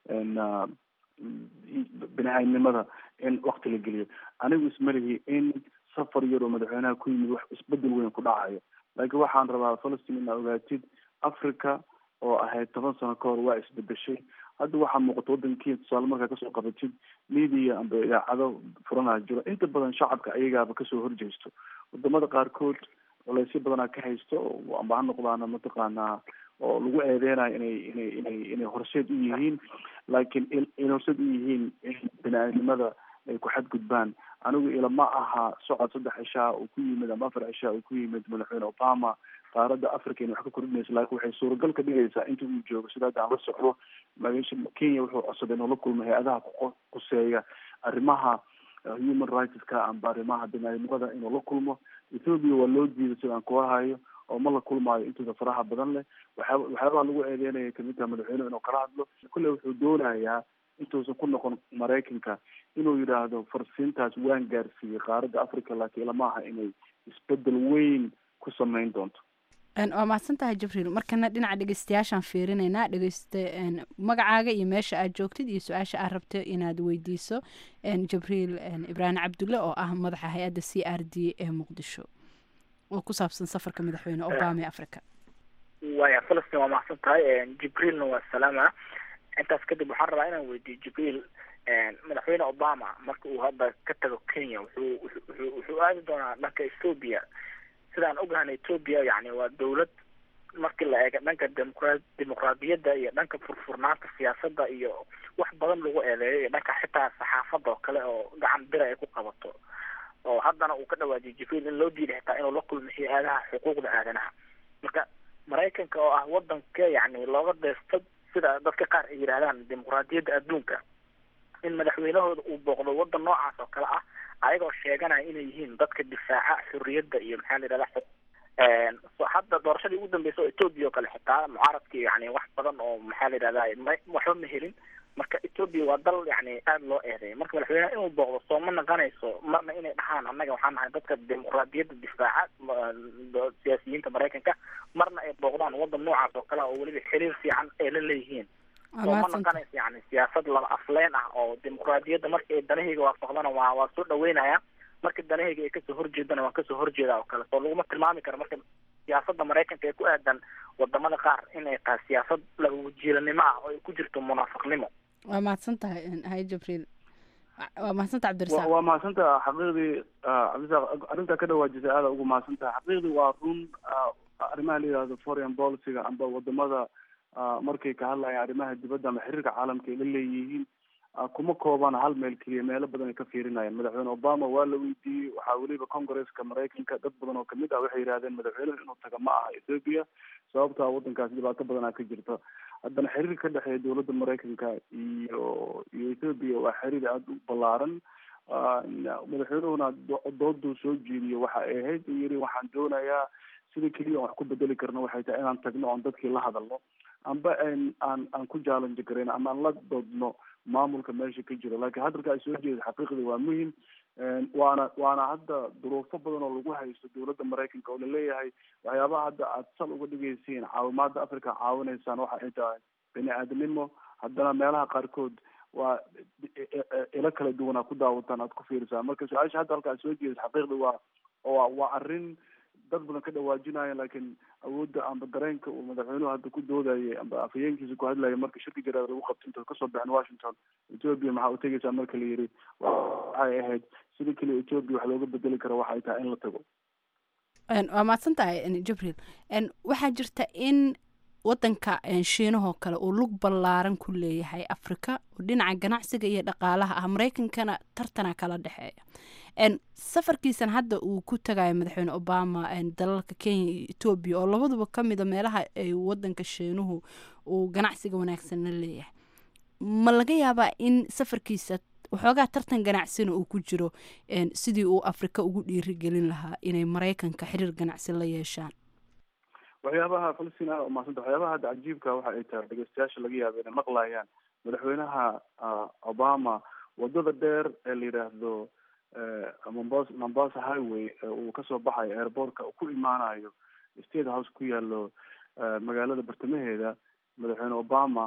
bini-aadnimada in wakti la geliyo anigu ismalihi in safar yar oo madaxweynaha ku yimid wax isbedel weyn ku dhacayo laakiin waxaan rabaa falastiin inaa ogaatid africa oo ahayd toban sano ka hor waa isbedeshay hadda waxaa muuqata waddankii tusaale markaa kasoo qabatid media amba idaacado furanaa jiro inta badan shacabka ayagaaba kasoo horjeesto wadamada qaarkood colaysyo badanaa ka haysto amba ha noqdaana mataqaanaa oo lagu eedeynayo inay inay inay inay horseed u yihiin laakiin inay horseed u yihiin in bini-aadnimada ay ku xadgudbaan anigu ilama aha socod saddex cishaa uu ku yimid ama afar cishaa uu ku yimid madaxweyne obama qaaradda africa inay wax ka kordhinayso laakiin waxay suuragal ka dhigaysaa inta uu joogo sida hadda aan la socdo magasha kenya wuxuu codsaday inuu la kulmo hay-adaha kuquseeya arrimaha human rightska amba arrimaha bini-aadnimada inuu la kulmo ethoopia waa loo diiday sida aan kuwa hayo oo ma la kulmaayo intooda faraha badan leh waxyaa waxyaabaha lagu eedeynaya kamid taha madaxweynuhu inuu kala hadlo kulle wuxuu doonayaa intuusan ku noqon maraykanka inuu yidhaahdo farsiintaas waan gaarsiiyey qaaradda africa laakiin ilama aha inay isbedel weyn ku sameyn doonto waa mahadsan tahay jibriil markana dhinaca dhegeystayaashaan fiirinaynaa dhegeyste magacaaga iyo meesha aad joogtid iyo su-aasha aad rabto inaad weydiiso jibriil ibraahim cabdulle oo ah madaxa hay-adda c r d ee muqdisho oo ku saabsan safarka madaxweyne obama ee africa waya falastin waa mahadsan tahay jibriilna waa salaama intaas kadib waxaan rabaa inaan weydiiyo jibriil madaxweyne obama marka uu hadda ka tago kenya wuxuu wuxuu wuxuu aadi doonaa dhanka ethoopia sidaan ogahana ethoopia yani waa dawlad markii la eega dhanka demoqra dimuqraadiyadda iyo dhanka furfurnaanta siyaasadda iyo wax badan lagu eedeeyo iyo dhanka xitaa saxaafadda oo kale oo gacan bira ay ku qabato oo haddana uu ka dhawaajiyay jibriil in loo diiday xitaa inuu la kulmo hay-adaha xuquuqda aadanaha marka maraykanka oo ah wadanka yani looga deesto sida dadka qaar ay yidhahdaan dimuqraadiyadda adduunka in madaxweynahooda uu booqdo wadan noocaas oo kale ah ayagoo sheeganaya inay yihiin dadka difaaca xurriyadda iyo maxaa la yidhahda xu hadda doorashadii ugu dambeysa oo ethoopia oo kale xitaa mucaaradkii yani wax badan oo maxaa la yidhahda ma waxba ma helin marka ethoopia waa dal yani aada loo eedeeya marka madaxweynaha inuu booqdo soo ma naqanayso marna inay dhahaan annaga waxaan nahay dadka dimuqraadiyadda difaaca siyaasiyiinta maraykanka marna ay booqdaan wadan noocaas oo kale oo weliba xiriir fiican ay la leeyihiin soo ma naqanayso yani siyaasad laba afleen ah oo dimuqraadiyadda marka ay danahayga waafaqdana waa waa soo dhaweynaya marka danahayga ay kasoo horjeedana waan kasoo horjeeda oo kale soo laguma tilmaami karo marka siyaasadda maraykanka ee ku aadan wadamada qaar inay tahay siyaasad labawajiilanimo ah oo ay ku jirto munaafiqnimo waa mahadsan tahay hay jibriil waa mahadsan tahay wa- cabdirasaaq waa mahadsantaha xaqiiqdii ah, cabdisaaq arrintaa ka dhawaajisay aada ugu mahadsantaha xaqiiqdii waa run ah, arrimaha la yidhahdo foreign policyga amba wadamada ah, markay ka hadlayaan arrimaha dibadda ama xiriirka caalamka ay la leeyihiin ah, kuma koobana hal meel keliya meelo badan ay ka fiirinayaan madaxweyne obama waa la weydiiyey waxaa weliba congresska maraykanka dad badan oo kamid ah waxay yidhahdeen madaxweynuhu inuu taga ma aha ethiopia sababto ah waddankaasi dhibaato badanaa ka jirta haddana xiriir ka dhexeeya dowladda maraykanka iyo iyo ethiopia waa xiriir aada u ballaaran Ah, madaxweynuhuna do- dooduu soo jeediyo waxa ay ahayd uu yidhi waxaan doonayaa sida keliya aan wax ku bedeli karno waxay tahay inaan tagno oon dadkii la hadalno amba aan aan aan ku challenge garayno ama aan la doodno maamulka meesha ka jiro laakiin hadalka ay soo jeeda xaqiiqdii waa muhim Een, waana waana hadda duruufo badan oo lagu haysto dowladda maraykanka oo laleeyahay waxyaabaha hadda aad sal uga dhigaysiin caawimaada africa caawinaysaan waxa ay tahay bini aadamnimo haddana meelaha qaarkood waa ilo kala duwanaa ku daawataan aad ku fiirisaan marka su-aasha hadda halka aad soo jeedid xaqiiqdi waa waa waa arrin dad badan ka dhawaajinaya laakiin awoodda amba dareenka uu madaxweynuhu hadda ku doodayay amba afhayeenkiisa ku hadlayay marka shirka jaraad lagu qabto inta kasoo baxin washington ethiopia maxaa u tegaysaa marka la yidhi waxay ahayd sida keliya ethiopia wax looga bedeli karo waxay tahay in la tago Een, waa mahadsan tahay een, jibriil Een, waxaa jirta in wadanka een, shiinahoo kale uu lug ballaaran ku leeyahay afrika oo dhinaca ganacsiga iyo dhaqaalaha ah maraykankana tartana kala dhexeeya Een, safarkiisan hadda uu ku tagayo madaxweyne obama een, dalalka kenya iyo etoobiya oo labaduba ka mida meelaha ay wadanka shiinuhu uu ganacsiga wanaagsan la leeyahay ma laga yaabaa in safarkiisa waxoogaa tartan ganacsina uu ku jiro een, sidii uu afrika ugu dhiirigelin lahaa inay maraykanka xiriir ganacsi la yeeshaan waxyaabaha falastiin ah oo mahadsanta waxyaabaha hadda cajiibka waxa ay tahay dhegeystayaasha laga yaaba inay maqlayaan madaxweynaha ah, obama wadada dheer ee la yidhaahdo eh, mombasa mombasa highway ee uu kasoo baxayo airportka uu ku imaanayo state house ku yaalo eh, magaalada bartamaheeda madaxweyne obama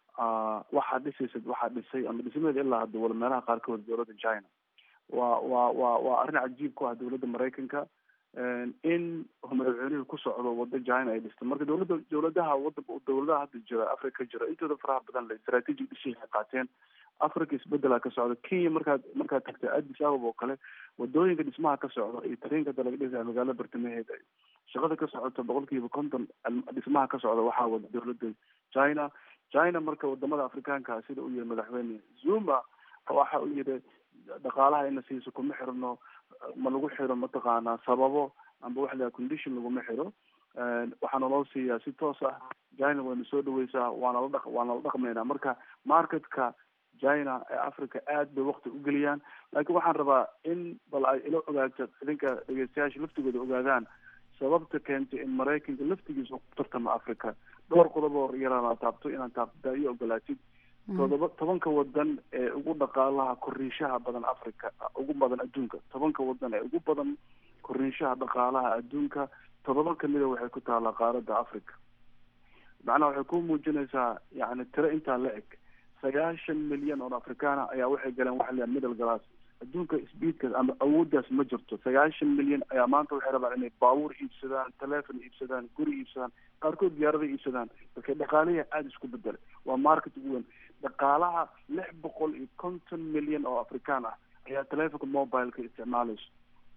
ah, waxaa dhisaysa waxaa dhisay ama dhismaheeda ilaa hadda wala meelaha qaarkood dowladda china waa waa waa waa arrin cajiib ku ah dowladda maraykanka Een, in madaxweynuhu ku socdo wado china ay dhisto marka dowladda dowladaha wadanka dowladaha hadda jira africa jira intooda faraha badan le strategic decision ay qaateen africa isbedelaa ka socda kenya markaad markaad tagta addis ababa oo kale wadooyinka dhismaha ka socda iyo tareenka hadda laga dhisaya magaalada bartamaheeda shaqada ka socota boqolkiiba konton al- dhismaha ka socda waxaa wada dowladda china china marka wadamada afrikaanka sida uu yihi madaxweyne zuma waxa uu yihi dhaqaalaha ina siiso kuma xirno ma lagu xiro mataqaanaa sababo amba wax laha condition laguma xiro Een, waxaana loo siiyaa si toos ah china wayna soo dhaweysaa waana la dhaq waana la dhaqmaynaa marka marketka china ee africa aad bay waqti u geliyaan laakiin waxaan rabaa in bal ay ila ogaato idinka dhegeystayaasha laftigooda ogaadaan sababta keentay in maraykanka laftigiisa uu ku tartamo africa dhowr qodob oo yaraan la taabto inaan taabtaa iyo ogolaatid todoba tobanka wadan ee ugu dhaqaalaha koriishaha badan africa ugu badan adduunka tobanka wadan ee ugu badan koriishaha dhaqaalaha adduunka todoba kamida waxay ku taallaa qaaradda africa macnaha waxay ku muujinaysaa yani tiro intaa la eg sagaashan milyan oo afrikaana ayaa waxay galeen waxa la yidhaha middle class adduunka speedkaas ama awooddaas ma jirto sagaashan milyan ayaa maanta waxay rabaan inay baabuur iibsadaan telephone iibsadaan guri iibsadaan qaarkood diyaarada iibsadaan marka dhaqaalaha aada isku bedelay waa market ugu weyn dhaqaalaha lix boqol iyo konton milyan oo afrikaan ah ayaa telefonka mobileka isticmaalayso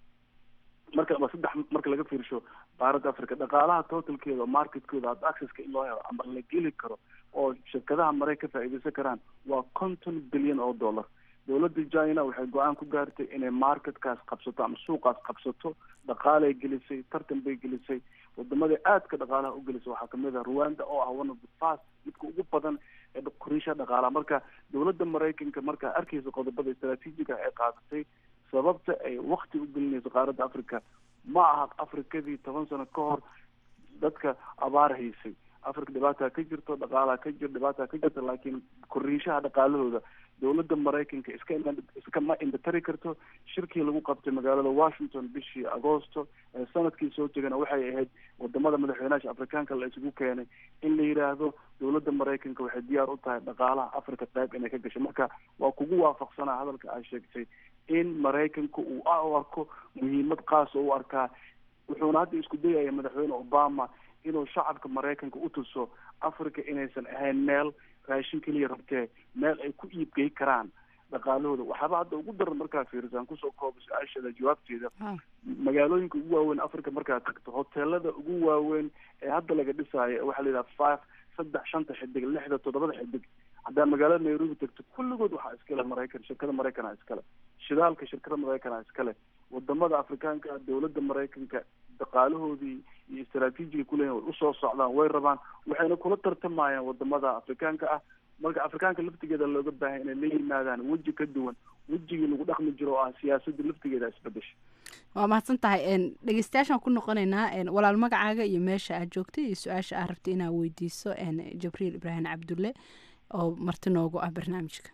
marka waa saddex marka laga fiirsho qaaradda africa dhaqaalaha totalkeeda oo marketkooda ad accesska in loo helo ama la geli karo oo shirkadaha maray ka faa'iideysan karaan waa konton bilyan oo dollar dowladda china waxay go-aan ku gaartay inay marketkaas qabsato ama suuqaas qabsato dhaqaalay gelisay tartan bay gelisay wadamada aadka dhaqaalaha u gelisay waxaa kamid ah rwanda oo ah one of the fast midka ugu badan ee koriisha dhaqaalaha marka dowladda maraykanka markaa arkeysa qodobada istraatiijiga ay qaadatay sababta ay wakti u gelinayso qaaradda africa ma aha afrikadii toban sano ka hor dadka abaar haysay africa dhibaataa ka jirto dhaqaalaha ka jiro dhibaataa ka jirta laakiin koriishaha dhaqaalahooda dowladda maraykanka iska iskama indhatari karto shirkii lagu qabtay magaalada washington bishii agoosto ee sanadkii soo tegana waxay ahayd wadamada madaxweynaha afrikaanka la isugu keenay in la yidhaahdo dowladda maraykanka waxay diyaar u tahay dhaqaalaha africa qayb inay ka gasho marka waa kugu waafaqsanaa hadalka aad sheegtay in maraykanka uu u arko muhiimad qaas oo u arkaa wuxuuna hadda isku dayaya madaxweyne obama inuu shacabka maraykanka u tuso africa inaysan ahayn meel raashin keliya rabtee meel ay ku iibgey karaan dhaqaalahooda waxaaba hadda ugu daran markaa fiirisaan kusoo kooba su-aasheeda jawaabteeda magaalooyinka ugu waaweyn africa markaad tagto hoteelada ugu waaweyn ee hadda laga dhisaayo waxaa la yidhaha five saddex shanta xidig lixda toddobada xidig haddaa magaalada nairobi tagto kulligood waxaa iskale maraykan shirkada maraykanaa iskale shidaalka shirkada maraykanaa iskale wadamada afrikaanka dowladda maraykanka dhaqaalahoodii iyo istaraatiijiga kuleeyihin way usoo socdaan way rabaan waxayna kula tartamayaan wadamada afrikaanka ah marka afrikaanka laftigeeda looga baahay inay la yimaadaan weji ka duwan wejigii lagu dhaqmi jiro oo ah siyaasadda laftigeeda isbedesha waa mahadsan tahay dhegeystayaashaan ku noqonaynaa walaal magacaaga iyo meesha aad joogtay iyo su-aasha aad rabtay inaad weydiiso jabriil ibraahim cabdulle oo marti noogu ah barnaamijka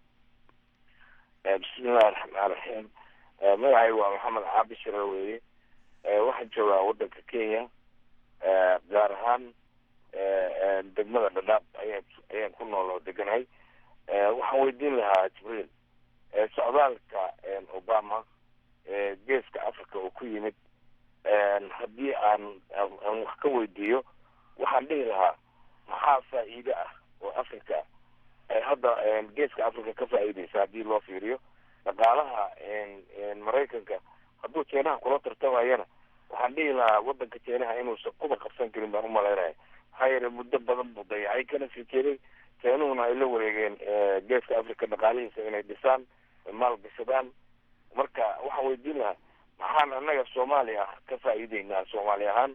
bismillahi raxmaan raxiim magacay waa maxamed caabi shire weeye waxaan joogaa wadanka kenya gaar ahaan degmada dhadhaab ayaan ayaan ku nool oo deganahay waxaan weydiin lahaa jibriil socdaalka obama geeska africa oo ku yimid haddii aan aan wax ka weydiiyo waxaan dhihi lahaa maxaa faa'iide ah oo africa hadda geeska africa ka faa'iideysa haddii loo fiiriyo dhaqaalaha maraykanka hadduu jeenaha kula tartamayana waxaan dhihi lahaa wadanka jeenaha inuusan kuba qabsan karin baan umalaynaya maxaa yeele muddo badan buu dayacay kana sii jeeday jeenuhuna ay la wareegeen geeska africa dhaqaalihiisa inay dhisaan maal gashadaan marka waxaan weydiin lahaa maxaan annaga soomaaliya ah ka faa'iideynaa soomaali ahaan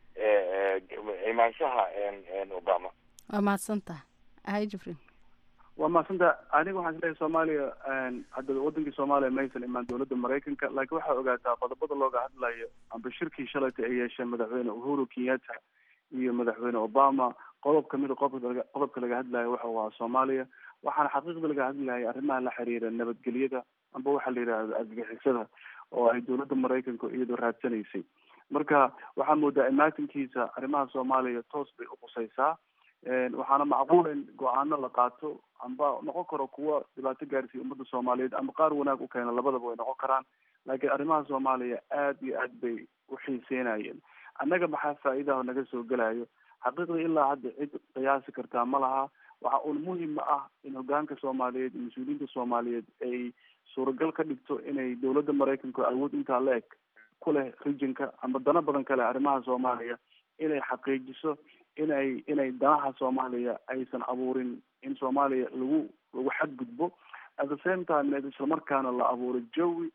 imaanshaha obama waa mahadsantaha hay jibriil waa mahadsanta aniga waxaan isleeyahay soomaaliya hadda wadankii soomaaliya maysan imaan dowladda maraykanka laakiin waxaa ogaataa qodobada looga hadlayo amba shirkii shalayta ay yeesheen madaxweyne uhuru kenyatta iyo madaxweyne obama qodob kamid a qodobka qodobka laga hadlayo waxa waa soomaaliya waxaana xaqiiqda laga hadlayay arrimaha la xiriira nabadgelyada amba waxaa la yidhahda argagixisada oo ay dowladda maraykanka iyadoo raadsanaysay marka waxaa moodaa imaatinkiisa arrimaha soomaaliya toos bay uqusaysaa waxaana macquul in go-aano la qaato amba noqon karo kuwa dhibaato gaarsiiya ummadda soomaaliyeed ama qaar wanaag u keena labadaba way noqon karaan laakiin arrimaha soomaaliya aad iyo aad bay uxiiseynayeen annaga maxaa faa'iidaha naga soo gelayo xaqiiqda ilaa hadda cid qiyaasi kartaa ma laha waxa uun muhima ah in hogaanka soomaaliyeed iyo mas-uuliyiinta soomaaliyeed ay suuragal ka dhigto inay dowladda maraykanka awood intaa la eg ku leh regionka ama dano badan kale arrimaha soomaaliya inay xaqiijiso inay inay danaha soomaaliya aysan abuurin in soomaaliya lagu lagu xadgudbo at the same time islamarkaana la abuuro jawi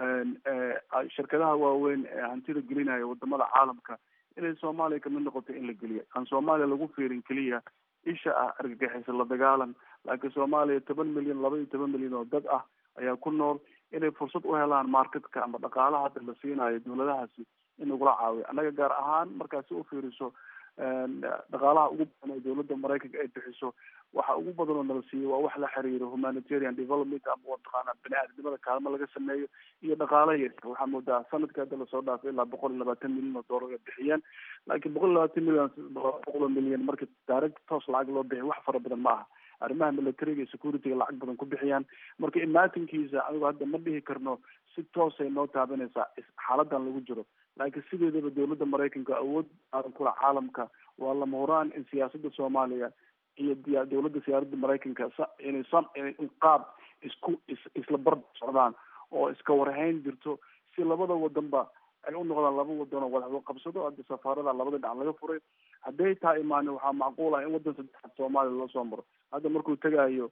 shirkadaha waaweyn ee hantida gelinaya wadamada caalamka inay soomaaliya kamid noqoto in la geliya aan soomaaliya lagu fiirin keliya isha ah argagixisa la dagaalan laakiin soomaaliya toban milyan laba iyo toban milyan oo dad ah ayaa ku nool inay fursad u helaan marketka ama dhaqaalaha hadda la siinayo dowladahaasi in lagula caawiyo annaga gaar ahaan markaad si ufiiriso dhaqaalaha ugu badan ee dowladda maraykanka ay bixiso waxa ugu badan oo nala siiyo waa wax la xiriiro humanitarian development ama mataqaana bani aadamnimada kaalmo laga sameeyo iyo dhaqaalaha yar waxaa moodaa sanadka hadda lasoo dhaafay ilaa boqol iyo labaatan milyan oo doolar ay bixiyeen laakiin boqol iyo labaatan milyan boqol oo milyan marka direct toos lacag loo bixiyo wax fara badan ma aha arrimaha militariga iyo securityga lacag badan ku bixiyaan marka imaatinkiisa anigu hadda ma dhihi karno si toosay noo taabanaysaa xaaladan lagu jiro laakiin sideedaba dowladda maraykanka awood aadan kula caalamka waa lama huraan in siyaasadda soomaaliya iyo diya dowladda siyaaradda maraykanka sa inay san in qaab isku is isla barbar socdaan oo iska warhayn jirto si labada wadanba ay u noqdaan laba wadan oo wadaxdo qabsado hadda safaarada labada dhinac laga furay hadday taa imaanin waxaa macquul ah in wadan saddexaad soomaaliya loo soo maro hadda markuu tegayo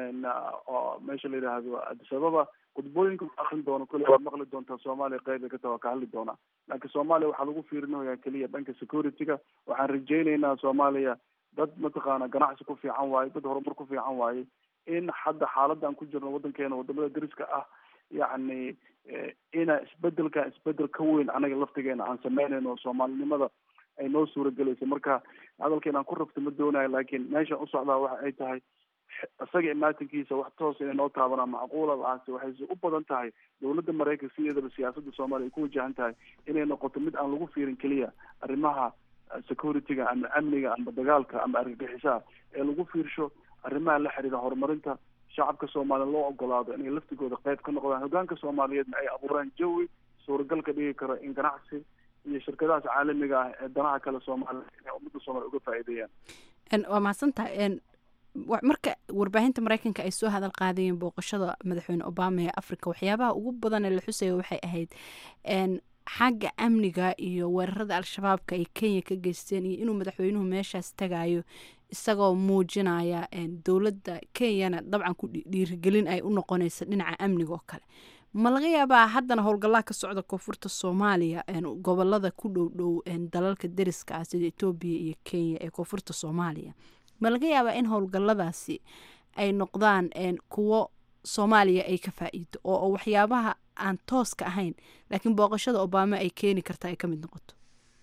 meesha la yidhaahdo addis ababa khudbooyinka akrin doono kule waad maqli doontaa soomaaliya qeyb ay ka taha waa ka hadli doonaa laakiin soomaaliya waxaa lagu fiirinayaa keliya dhanka security-ga waxaan rajaynaynaa soomaaliya dad mataqaana ganacsi ku fiican waaye dad horumar ku fiican waaye in hadda xaaladan ku jirno wadankeena wadamada dariska ah yacni ina isbedelka isbedel ka weyn anaga laftigeena aan sameynayno soomaalinimada ay noo suuragelayso marka hadalkeen aan ku rabto ma doonayo laakiin meeshan usocdaa waxa ay tahay isaga imaatinkiisa wax toos inay noo taabanaa macquula lahaase waxayse u badan tahay dowladda maraykanka sideedaba siyaasadda soomaaliya ay ku wajahan tahay inay noqoto mid aan lagu fiirin keliya arrimaha security-ga ama amniga ama dagaalka ama argagixisaha ee lagu fiirsho arrimaha la xiriira horumarinta shacabka soomaaliya loo ogolaado inay laftigooda qeyb ka noqdaan hogaanka soomaaliyeedna ay abuuraan jawi suuragal ka dhigi karo in ganacsi iyo shirkadahaas caalamiga ah ee danaha kale soomaaliya inay ummadda soomaaliya uga faa'iideeyaan waa mahadsantahay marka warbaahinta mareykanka ay soo hadal qaadayeen booqashada madaxweyne obama ee africa waxyaabaha ugu badan ee la xusaya waxay ahayd xagga amniga iyo weerarada al-shabaabka ay kenya ka geysteen iyo inuu madaxweynuhu meeshaas tagayo isagoo muujinaya dowladda kenyana dabcan ku dhiirigelin ay u noqonaysa dhinaca amniga oo kale ma laga yaabaa haddana howlgallaa ka socda koonfurta soomaaliya gobolada ku dhow dhow dalalka deriska ah sida etoobiya iyo kenya ee koonfurta soomaaliya ma laga yaabaa in howlgalladaasi ay noqdaan kuwo soomaaliya ay ka faa-iido oo waxyaabaha aan tooska ahayn laakiin booqashada obama ay keeni karta ay ka mid noqoto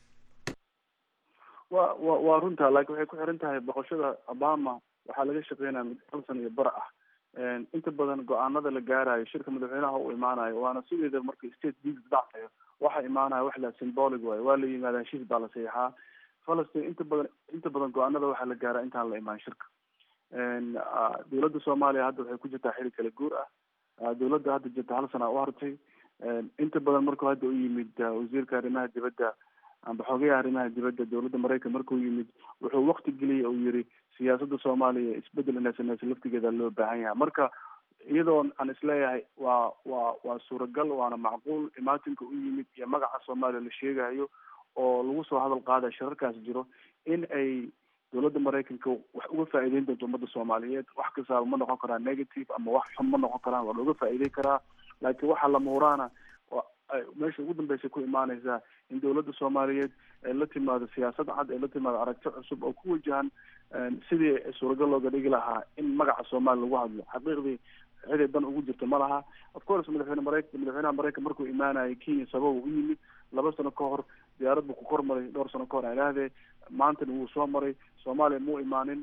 wa wa waa runta laakiin waxay ku xiran tahay boqoshada obama waxaa laga shaqeynaya mid hal san iyo bar ah inta badan go-aanada la gaarayo shirka madaxweynaha u imaanayo waana sideeda marka state visit dhacayo waxa imaanaya wax la symbolic waayo waa la yimaada heshiis baa la saxiixaa falastin inta badan inta badan go-aanada waxaa la gaaraa intaan la imaan shirka dowladda soomaaliya hadda waxay ku jirtaa xili kala guur ah dowladda hadda jirta hal sana u hartay inta badan markuu hadda u yimid wasiirka arrimaha dibadda amba xogayaha arrimaha dibadda dowladda maraykan markuu yimid wuxuu wakti geliyay uu yiri siyaasadda soomaaliya isbedel inay sameyso laftigeeda loo baahan yahay marka iyadoo aan isleeyahay waa waa waa suuragal waana macquul imaatinka u yimid iyo magaca soomaaliya la sheegayo oo lagu soo hadal qaadaya shirarkaas jiro in ay dowladda maraykanka wax uga faa'iideyn doonto ummadda soomaaliyeed wax kastaaba ma noqon karaa negative ama wax xun ma noqon karaan waa looga faa'iideyn karaa laakiin waxaa lama huraana meesha ugu dambeysay ku imaaneysaa in dowladda soomaaliyeed ay la timaado siyaasad cad ay la timaado aragti cusub oo ku wajahan sidii suuragal looga dhigi lahaa in magaca soomaaliya lagu hadlo xaqiiqdii ciday dan ugu jirto ma laha of course madaxweyne maraykan madaxweynaha maraykan markuu imaanayay kenya sababa u yimid laba sano ka hor diyaarad buu ku kor maray dhowr sano ka hor ilaahdee maantana wuu soo maray soomaaliya muu imaanin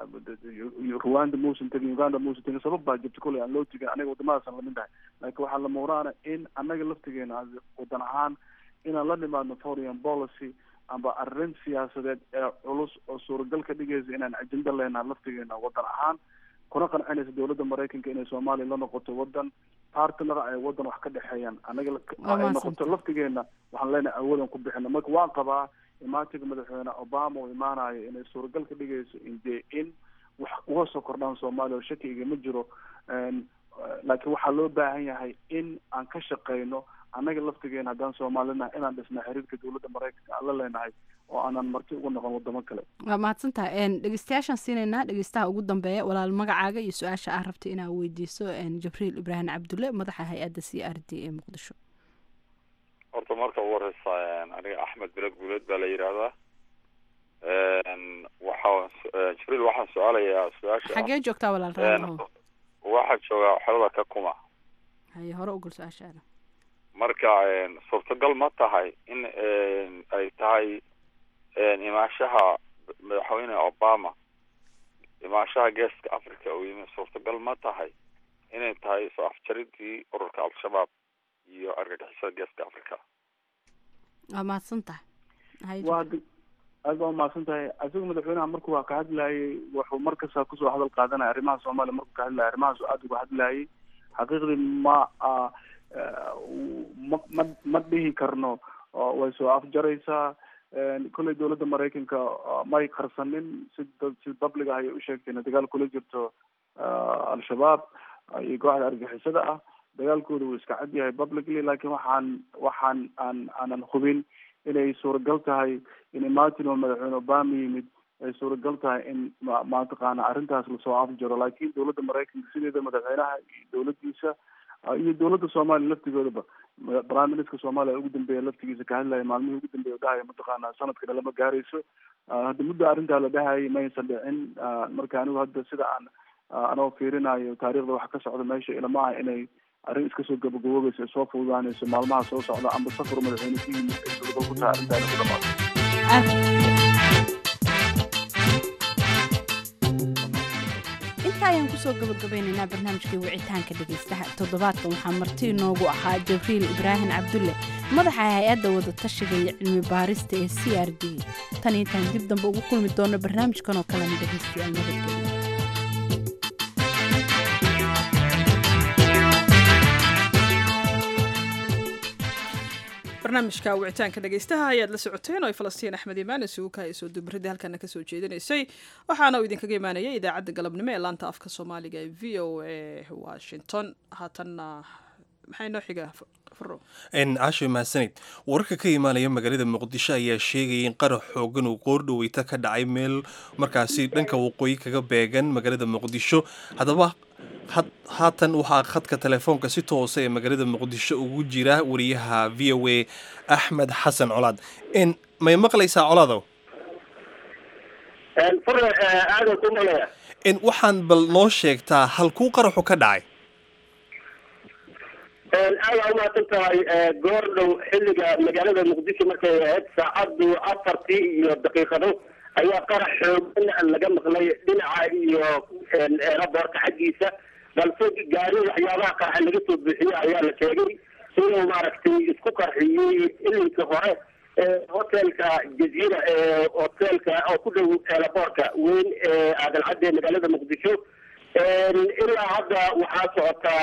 rwanda muusan tegin uganda muusan tegin sabab baa jirta kolley aan loo tegin anaga wadamadaasaan lamid tahay laakiin waxaa lama huraana in annaga laftigeena wadan ahaan inaan la nimaadno foreign policy amba arrin siyaasadeed ee culus oo suuragal ka dhigaysa inaan ajenda leenaha laftigeena wadan ahaan kuna qancinaysa dowladda maraykanka inay soomaaliya la noqoto wadan partner ay wadan wax ka dhexeeyaan anaga ay noqoto laftigeena waxaan leenahay awoodan ku bixino marka waan qabaa imaatinka madaxweyne obama uu imaanayo inay suuragal ka dhigayso inde in wax uga soo kordhaan soomaaliya oo shaki igama jiro laakiin waxaa loo baahan yahay in aan ka shaqeyno annaga laftigeena haddaan soomaalinaha inaan dhisna xiriirka dowladda maraykanka aan la leenahay oo aanan marti uga noqon wadamo kale waa mahadsantaha dhegeystayaashaan siinaynaa dhegeystaha ugu dambeeya walaal magacaaga iyo su-aasha aa rabta inaa weydiiso jibriil ibraahim cabdulle madaxa hay-adda c r d ee muqdisho horta marka ugu horeysa aniga axmed bele guuleed baa la yidhaahdaa waxaa jibriil waxaan su-aalayaa su-aasha xagee joogtaa walaal raalaho waxaa joogaa xerada ka kuma haye hore ugul su-aashaada marka suurtagal ma tahay in ay tahay imaanshaha madaxweyne obama imaanshaha geeska africa uu yimi suurtagal ma tahay inay tahay soo afjaridii ururka al-shabaab iyo argagixisada geeska africa waa mahadsan tahay waa aad baa umahadsan tahay isaga madaxweynaha markuu waa ka hadlayay wuxuu markasta kusoo hadal qaadanaya arrimaha soomaaliya markuu ka hadlaya arrimahaas aada uga hadlayay xaqiiqdii ma ma ma ma dhihi karno way soo afjaraysaa kolley dowladda maraykanka may qarsanin si si dabliga ayay u sheegtay inay dagaal kula jirto al-shabaab iyo kooxda argixisada ah dagaalkooda wuu iska cad yahay publicly laakiin waxaan waxaan aan aanan hubin inay suuragal tahay in martin oo madaxweyne obama yimid ay suuragal tahay in ma mataqaana arrintaas lasoo afjaro laakiin dowladda maraykanka sideeda madaxweynaha iyo dowladdiisa iyo dowladda soomaaliya laftigoodaba prime minister soomaaliya ugu dambeeya laftigiisa ka hadlaya maalmihii ugu dambeeya dhahaya mataqaana sanadka dhala ma gaarayso hadda muddo arrintaa la dhahayay maysan dhicin marka anigu hadda sida aan anoo fiirinayo taariikhda waxa ka socda meesha ilama ah inay arrin iska soo gabagaboobaysa soo fududaanayso maalmaha soo socda amba safar madaxweyne ku yimid ay suuragal ku tahay arrintaa inay ku dhamaato inta ayaan kusoo gabagabaynaynaa barnaamijkii wicitaanka dhegaystaha toddobaadkan waxaa marti inoogu ahaa jibriil ibraahim cabdulle madaxa hay-adda wadatashiga iyo cilmi baarista ee c r d tan intaan dib dambe ugu kulmi doono barnaamijkan oo kalena dhegaystayaal nabadgelyo barnaamijka wicitaanka dhegeystaha ayaad la socoteen oo ay falastiin axmed imaan isugu kahay soo dubaridii halkana kasoo jeedinaysay waxaana uu idinkaga imaanayay idaacadda galabnimo ee laanta afka soomaaliga ee v o a washington haatanna maxaa inoo xiga furo caasho mahadsanid wararka ka imaanaya magaalada muqdisho ayaa sheegaya in qarax xoogan uu qoordhoweyta ka dhacay meel markaasi dhanka waqooyi kaga beegan magaalada muqdisho haddaba haatan waxaa khadka telefoonka si toosa ee magaalada muqdisho ugu jira wariyaha v o a axmed xasan colaad may maqlaysaa colaadow waxaan bal noo sheegtaa halkuu qaraxu ka dhacay aada umahadsan tahay goor dhow xilliga magaalada muqdisho markay ahayd saacadu afartii iyo daqiiqado ayaa qarax xoogan laga maqlay dhinaca iyo eraboorka xaggiisa balse gaari waxyaabaha qaraxa laga soo buuxiye ayaa la sheegay inuu maaragtay isku qarxiyey ilinka hore hotelka jaziira ee hotelka oo ku dhow eraboorka weyn ee aadan-cadde magaalada muqdisho ilaa hadda waxaa socotaa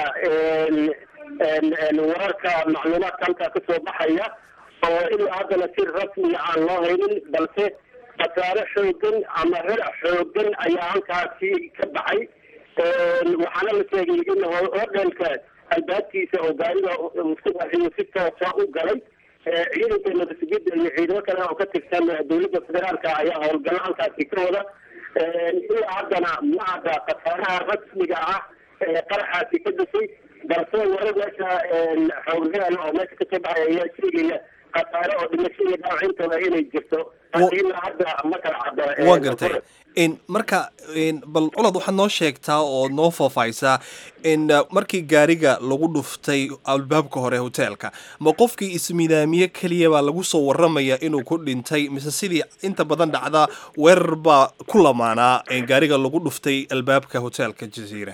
wararka macluumaadka halkaa kasoo baxaya oo ilaa haddana si rasmiga aan loo haynin balse khasaare xoogan ama herac xoogan ayaa halkaasi ka baxay waxaana la sheegay in hodhelka albaabkiisa oo gaariga isku qarxiyo si toosa u galay ciidanka nabadgeda iyo ciidamo kale oo ka tirsan dowladda federaalka ayaa howlgallo halkaasi ka wada ilaa haddana ma ada khasaaraha rasmiga ah ee qaraxaasi ka dashay balse warar meesha xoogreal oo meesha kasoo baxay ayaa sheegaya khasaare oo dhimasho iyo dhaawac intooda inay jirto laakiin ilaa hadda ma kala cadda waa gartay marka bal colod waxaad noo sheegtaa oo noo faahfaahaysaa in markii gaariga lagu dhuftay albaabka hore hoteelka ma qofkii ismidaamiye keliya baa lagu soo waramaya inuu ku dhintay mise sidii inta badan dhacda weerar baa ku lamaanaa gaariga lagu dhuftay albaabka hoteelka jaziira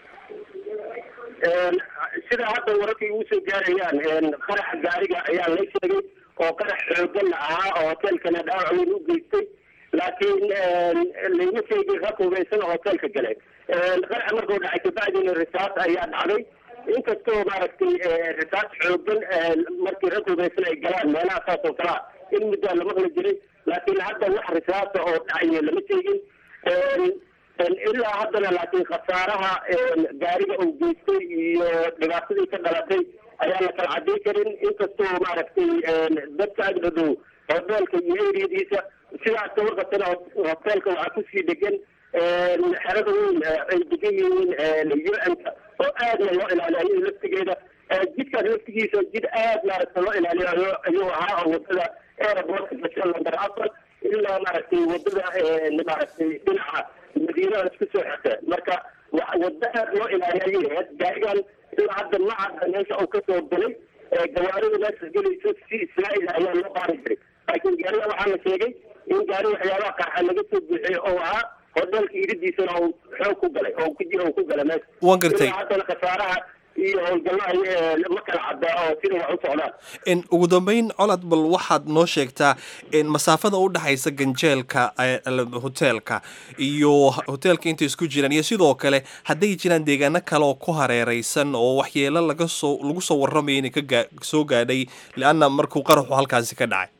sida hadda wararkay ugu soo gaarayaan qaraxa gaariga ayaa la sheegay oo qarax xoogan ahaa oo hoteelkana dhaawac weyn u geystay laakiin layma sheegin rag hubeysan oo hoteelka galay qaraxa markuu dhacay kabacdina risaas ayaa dhacday inkastoo maaragtay risaas xoogan markii rag hubeysan ay galaan meelaha saas oo kalea in muddaa la maqli jiray laakiin hadda wax risaasa oo dhacayo lama sheegin ilaa haddana laakiin khasaaraha gaariga uu geystay iyo dhibaatadii ka dhalatay ayaa la kala cadday karin inkastoo maaragtay dadka agdhadhow hoteelka iyo eriyadiisa sidaas ka warqabtana hoteelka waxaa kusii dhegan xerada weyn ay degan yihiin u-n-ka oo aadna loo ilaaliyo laftigeeda jidkaas laftigiisa jid aad maaragta loo ilaaliyo ayuu ahaa oo wadada airportka gasha lamber afar ilaa maaragtay wadada maaragtay dhinaca madiinada isku soo xirta marka wada aad loo ilaaliyo ayay ahayd gaarigan ilaa hadda ma cadda meesha uu kasoo galay gawaarida meesha gelayso si israail ayaa loo qaari jiray laakiin gaariga waxaa la sheegay in gaari waxyaabaha qarxa laga soo buuxiyey oo ahaa hoteelka iridiisana uu xoog ku galay oo ku ku galay meesha waan gartay ilaa haddana khasaaraha iyo howlgallada ma kala cadda oo sida wax u socdaan ugu dambeyn colad bal waxaad noo sheegtaa masaafada u dhexaysa ganjeelka hoteelka iyo hoteelka intay isku jiraan iyo sidoo kale hadday jiraan deegaano kale oo ku hareereysan oo waxyeelo laga soo lagu soo warramaya inay ka soo gaadhay leanna markuu qaraxu halkaasi ka dhacay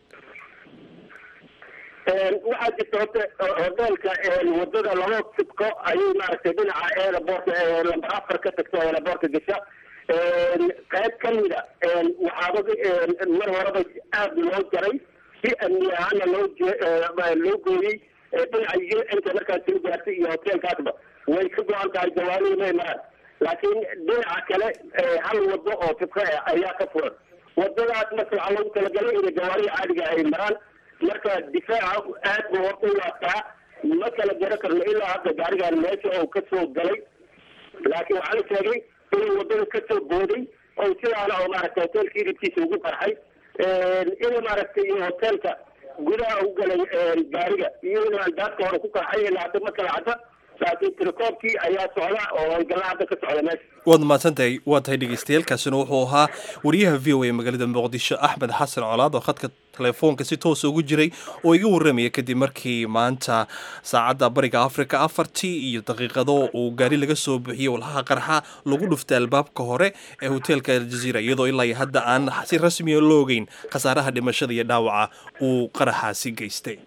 waxaa jirta hoteelka wadada laba sibko ayay maaragtay dhinaca airportka lamber afar ka tagta airportka gasha qayb kamida waxaaba mar horeba aada loo jaray si amni ahaana loo loo gooyey dhinaca u-nka markaas soo gaartay iyo hoteelkaasba way ka go-an tahay jawaanihii may maraan laakiin dhinaca kale hal wado oo sibko ah ayaa ka furan wadadaas marka waxaa loogu talagalay in jawaanihi caadiga ay maraan marka difaaca aad buu horta u adkaa ma kala garo karno ilaa hadda gaarigan meesha uu kasoo galay laakiin waxaa la sheegay inuu wadada kasoo booday oo sidaana oo maaragtay hoteelka iribkiisa ugu qarxay inuu maaragtay hoteelka gudaha u galay gaariga iyo inuu albaabka hore ku qarxay ilaa hadda ma kala cadda laakiin tirakoobkii ayaa socda oo howlgalla hadda ka socda meesha waad mahadsantahay waa tahay dhegeystayaelkaasina wuxuu ahaa wariyaha v o a magaalada muqdisho axmed xasan colaad oo khadka telefoonka si toosa ugu jiray oo iga warramaya kadib markii maanta saacadda bariga africa afartii iyo daqiiqado uu gaari laga soo buuxiyey walhaha qarxa lagu dhuftay albaabka hore ee hoteelka aljaziira iyadoo ilaa iyo hadda aan si rasmiya loo ogeyn khasaaraha dhimashada iyo dhaawaca uu qaraxaasi geystay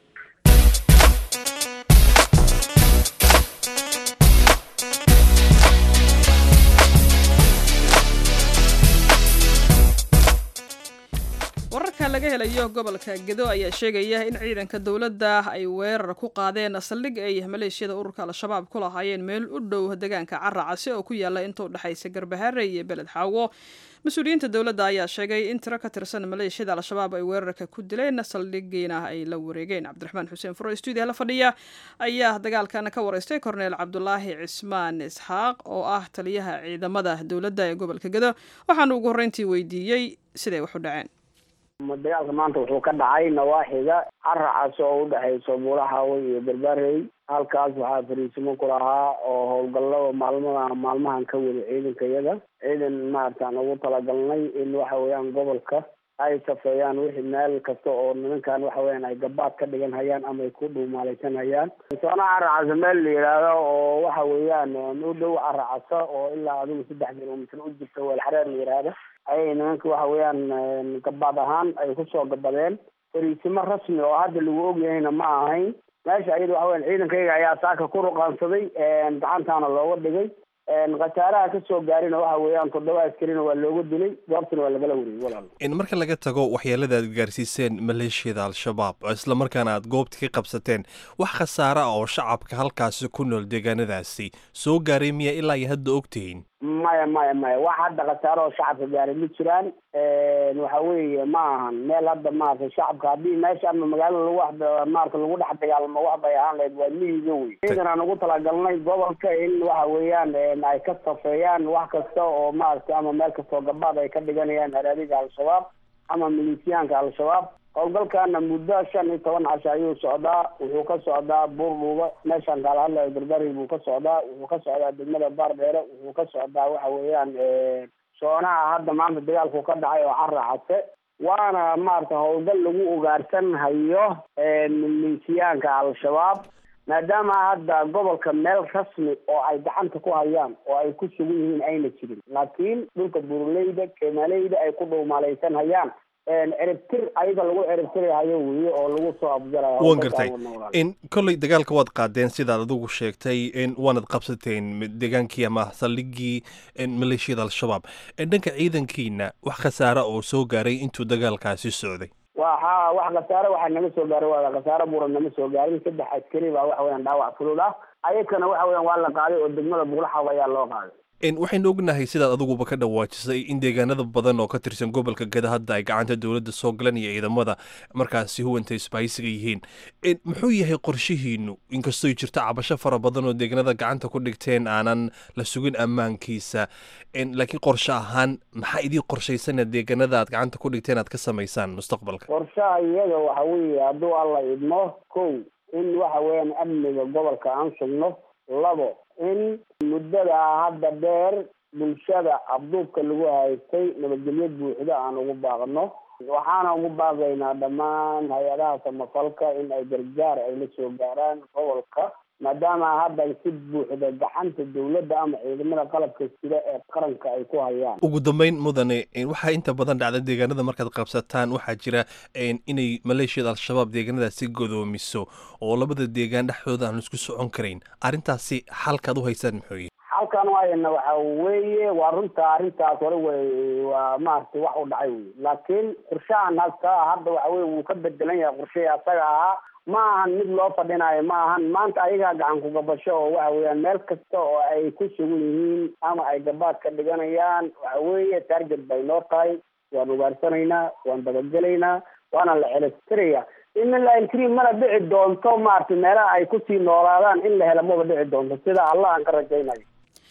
wararka laga helayo gobolka gedo ayaa sheegaya in ciidanka dowladda ay weerar ku qaadeen saldhig ay maleeshiyada ururka al-shabaab ku lahaayeen meel u dhow deegaanka caracasi oo ku yaala inta u dhexaysa garbahaare iyo beled xaawo mas-uuliyiinta dowladda ayaa sheegay in tiro ka tirsan maleeshiyada al-shabaab ay weerarka ku dileen saldhigiina ay la wareegeen cabdiraxmaan xuseen furo stuudiya la fadhiya ayaa dagaalkan ka wareystay korneel cabdulaahi cismaan isxaaq oo ah taliyaha ciidamada dowladda ee gobolka gedo waxaanu ugu horreyntii weydiiyey siday wax u dhaceen dagaalka maanta wuxuu ka dhacay nawaaxiga caracas oo udhexayso buulaxaawe iyo barbaarey halkaas waxaa fariisimo ku lahaa oo howlgallada maalmadan maalmahan ka wada ciidanka iyada ciidan maaratan ugu talagalnay in waxa weeyaan gobolka ay safeeyaan wixii meel kasta oo nimankan waxa weeyaan ay gabaad ka dhigan hayaan ama ay ku dhuumaalaysan hayaan soona caracasa meel la yidhaahdo oo waxa weeyaan u dhow caracasa oo ilaa adigu saddex kilomitr u jirta weelxareer la yidhaahdo ayay nimanka waxa weeyaan gabaad ahaan ay kusoo gabadeen fariisimo rasmi oo hadda lagu ogyahayna ma ahayn meesha ayada waxa weyan ciidankayga ayaa saaka ku ruqaansaday gacantaana looga dhigay khasaaraha ka soo gaarina waxa weeyaan toddoba askarina waa looga dilay goobtana waa lagala wariyey walaal in marka laga tago waxyeelada aad gaarsiiseen maleeshiyada al-shabaab isla markaana aad goobta ka qabsateen wax khasaare ah oo shacabka halkaasi ku nool deegaanadaasi soo gaaray miya ilaa iyo hadda ogtihiin maya maya maya wax hadda khasaare oo shacabka gaaray ma jiraan waxa weeye ma ahan meel hadda maarata shacabka haddii meesha ama magaalada lagu wax maarata lagu dhex dagaalamo wax bay ahaan lahayd waa miyiga wey ciidan aan ugu talagalnay gobolka in waxa weeyaan ay ka safeeyaan wax kasta oo maarata ama meel kastoo gabaad ay ka dhiganayaan haraadiga al-shabaab ama milisiyaanka al-shabaab howlgalkana muddo shan iyo toban casho ayuu socdaa wuxuu ka socdaa buurdhuuba meeshaan kaala hadlayo barbari buu ka socdaa wuxuu ka socdaa degmada baardheere wuxuu ka socdaa waxa weeyaan soonaha hadda maanta dagaalku ka dhacay oo caracase waana maarata howlgal lagu ugaarsan hayo milisiyaanka al-shabaab maadaama hadda gobolka meel rasmi oo ay gacanta ku hayaan oo ay ku sugan yihiin ayna jirin laakiin dhulka buruleyda kemaleyda ay ku dhuumaalaysan hayaan ciribtir ayaga lagu ciribtirahayo weye oo lagu soo abjarayo waan gartay in kolley dagaalka waad qaadeen sidaad adigu sheegtay in waanad qabsateen deegaankii ama saldhigii maleeshiyada al-shabaab dhanka ciidankiina wax khasaare oo soo gaaray intuu dagaalkaasi socday waxa wax khasaare waxaa nama soo gaaray waa khasaare buuran nama soo gaarin saddex askari baa waxa weyaan dhaawac fudud ah ayakana waxa weyan waa la qaaday oo degmada buulaxaw ayaa loo qaaday waxaynu ognahay sidaad adiguba ka dhawaajisay in deegaanada badan oo ka tirsan gobolka gada hadda ay gacanta dowladda soo galan iyo ciidamada markaasi huwanta isbaaysiga yihiin muxuu yahay qorshihiinu inkastoo jirto cabasho fara badan oo deegaanada gacanta ku dhigteen aanan la sugin ammaankiisa laakiin qorshe ahaan maxaa idii qorshaysan deegaanada aad gacanta ku dhigteen aad ka samaysaan mustaqbalka qorshaha iyada waxa weeye hadduu alla idmo kow in waxa weeyaan amniga gobolka aan sugno labo in muddada hadda dheer bulshada abduubka lagu haystay nabadgelyo buuxda aan ugu baaqno waxaana ugu baaqaynaa dhammaan hay-adaha samafalka in ay gargaar ay la soo gaaraan gobolka maadaama hadda si buuxda gacanta dowladda ama ciidamada qalabka sida ee qaranka ay ku hayaan ugu dambeyn mudane waxaa inta badan dhacda deegaanada markaad qabsataan waxaa jira inay maleeshiyada al-shabaab deegaanadaasi godoomiso oo labada deegaan dhexdooda aan isku socon karayn arrintaasi xalkaad u haysaan muxuu yahay halkan wayna waxa weeye waa runta arrintaas hore way waa maaragtay wax u dhacay wey laakiin qorshahan hasta hadda waxa weye wuu ka bedelan yahay qorshihii asaga ahaa ma ahan mid loo fadhinayo ma ahan maanta ayagaa gacan ku gabasho oo waxa weeyaan meel kasta oo ay ku sugan yihiin ama ay gabaad ka dhiganayaan waxa weeye target bay noo tahay waan ugaarsanaynaa waan dabagelaynaa waana la celestiraya in la inkri mana dhici doonto maaragtay meelaha ay kusii noolaadaan in la helo maba dhici doonto sida allah aan ka rajaynayo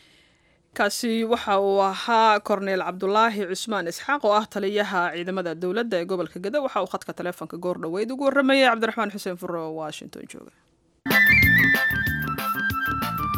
kaasi waxa uu ahaa korneel cabdulaahi cusmaan isxaaq oo ah taliyaha ciidamada dowladda ee gobolka gada waxa uu khadka taleefonka goor dhoweyd ugu warramayay cabdiraxmaan xuseen furo oo washington jooga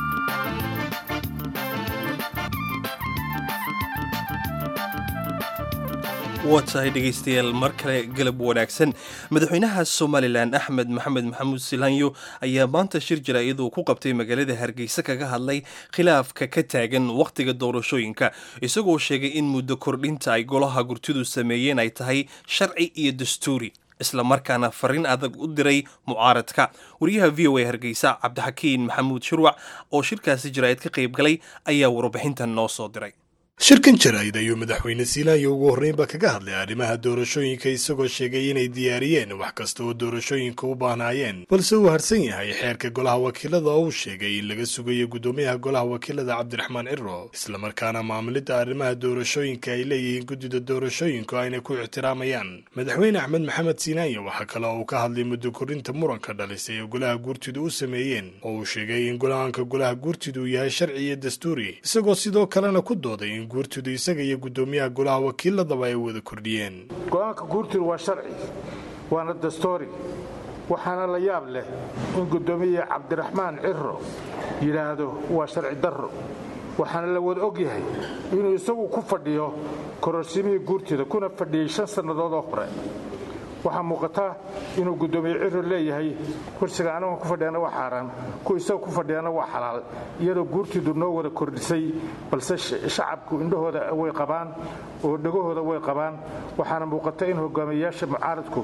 waa tahay dhegaystayaal mar kale galab wanaagsan madaxweynaha somalilan axmed maxamed maxamuud silanyo ayaa maanta shir jira iyaduu ku qabtay magaalada hargeysa kaga hadlay khilaafka ka taagan wakhtiga doorashooyinka isagoo sheegay in muddo kordhinta ay golaha gurtidu sameeyeen ay tahay sharci iyo dastuuri islamarkaana fariin adag u diray mucaaradka wariyaha v o a hargeysa cabdixakiin maxamuud shirwac oo shirkaasi jaraa'id ka qayb galay ayaa warbixintan noo soo diray shirkan jaraa'id ayuu madaxweyne siilaayo ugu horreynba kaga hadlay arrimaha doorashooyinka isagoo sheegay inay diyaariyeen wax kasta oo doorashooyinka u baahnaayeen balse uu harsan yahay xeerka golaha wakiilada oo uu sheegay in laga sugayo guddoomiyaha golaha wakiilada cabdiraxmaan ciro islamarkaana maamulidda arrimaha doorashooyinka ay leeyihiin guddida doorashooyinku ayna ku ixtiraamayaan madaxweyne axmed maxamed siilaayo waxaa kale oo uu ka hadlay muddo kordhinta muranka dhalisay ee golaha guurtidu u sameeyeen oo uu sheegay in golahanka golaha guurtidu uu yahay sharci iyo dastuuri isagoo sidoo kalena ku dooday in guurtidu isaga iyo guddoomiyaha golaha wakiiladaba ay wada kordhiyeen go-aanka guurtidu waa sharci waana dastoori waxaana la yaab leh in guddoomiye cabdiraxmaan ciro yidhaahdo waa sharci darro waxaana la wada og yahay inuu isagu ku fadhiyo kororsimihii guurtida kuna fadhiyey shan sannadood oo hore waxaa muuqata inuu guddoomiye ciro leeyahay kursiga anaga ku fadhiyana waa xaaraan ku isaga ku fadhiyana waa xalaal iyadoo guurtiidu noo wada kordhisay balse shacabku indhahooda way qabaan oo dhegahooda way qabaan waxaana muuqata in hogaamiyeyaasha mucaaradku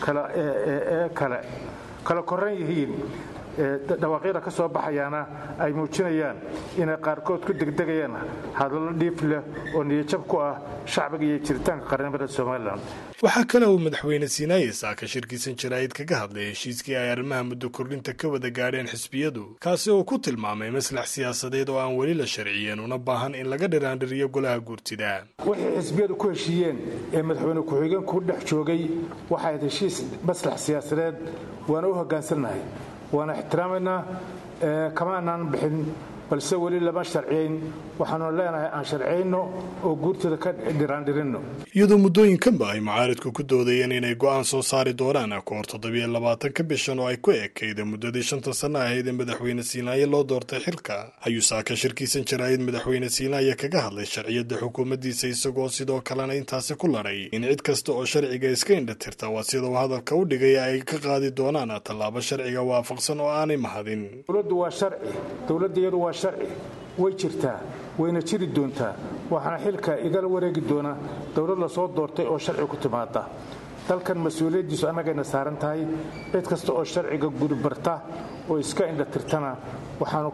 kale kala koran yihiin dhawaaqyada ka soo baxayaana ay muujinayaan inay qaarkood ku degdegayaan hadallo dhiif leh oo niyajab ku ah shacbiga iyo jiritaanka qarnimada somalilan waxaa kale uu madaxweyne siinaaye saaka shirkiisan jaraa'id kaga hadlay heshiiskii ay arrimaha muddo kordhinta ka wada gaadheen xisbiyadu kaasi oo ku tilmaamay maslax siyaasadeed oo aan weli la sharciyeen una baahan in laga dhiraandhiriyo golaha guurtida wixii xisbiyadu ku heshiiyeen ee madaxweyne ku-xigeenku dhex joogay waxayd heshiis maslax siyaasadeed waana u hoggaansannahay waana ixtiraamaynaa kama anaan bixin balse weli lama sharciyayn waxaanu leenahay aan sharciyayno oo guurtida ka dhiraandhirinno iyadoo muddooyinkanba ay mucaaridku ku doodayeen inay go'aan soo saari doonaan ka hor toddobiyo labaatanka bishan oo ay ku ekayda muddadii shanta sanno ahayd ee madaxweyne siinaaye loo doortay xilka ayuu saaka shirkiisan jaraa'id madaxweyne siinaaye kaga hadlay sharciyadda xukuumaddiisa isagoo sidoo kalena intaasi ku ladhay in cid kasta oo sharciga iska indhatirta waa sida uu hadalka u dhigay ay ka qaadi doonaan tallaabo sharciga waafaqsan oo aanay mahadin dowladdu waa sharci dowladda iyadu waa sharci way jirtaa wayna jiri doontaa waxaana xilka igala wareegi doona dowlad la soo doortay oo sharci ku timaada dalkan mas-uuliyaddiisu annagayna saaran tahay cid kasta oo sharciga guribarta oo iska indhatirtana waxaanu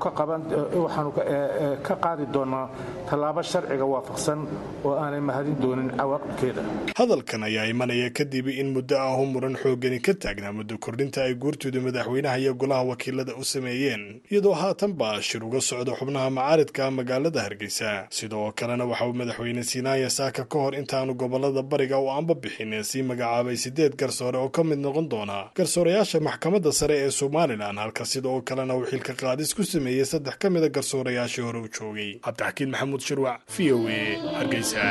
ka qaadi doonaa tallaabo sharciga waafaqsan oo aanay mahadin doonin cawaaqibkeeda hadalkan ayaa imanaya kadib in muddo ahu muran xoogani ka taagnaa muddo kordhinta ay guurtooda madaxweynaha iyo golaha wakiilada u sameeyeen iyadoo haatanba shir uga socda xubnaha macaaridka magaalada hargeysa sidoo kalena waxa uu madaxweyne siinaaya saaka ka hor intaanu gobolada bariga u anba bixin ee sii magacaabay sideed garsoore oo ka mid noqon doona garsoorayaasha maxkamadda sare ee somalilan halka sidoo kalena uu xilka qaadis ku sameeyey saddex ka mida garsoorayaashii hore u joogay cabdixakiin maxamuud shirwac v o a hargeysa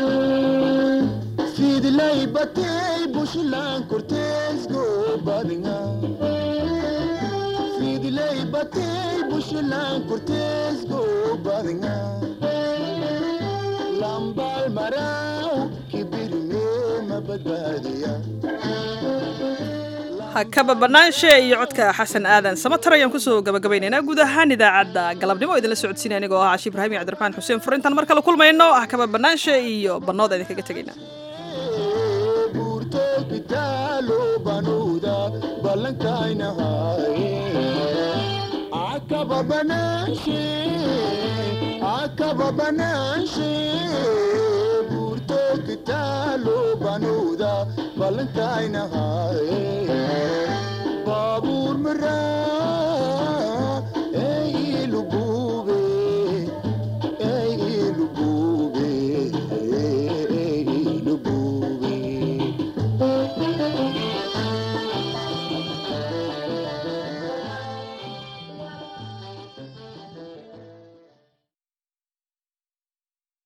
hakaba banaanshe iyo codka xasan aadan samatar ayaan kusoo gabagabaynaynaa guud ahaan idaacadda galabnimo idinla socodsiinaya anigoo ah cashi ibraahim iyo cabdiraxmaan xuseen furintaan mar kale kulmayno hakaba banaanshe iyo bannooda idinkaga tegayna baabuur maraa ey ilugube ey ilugube ey ilugube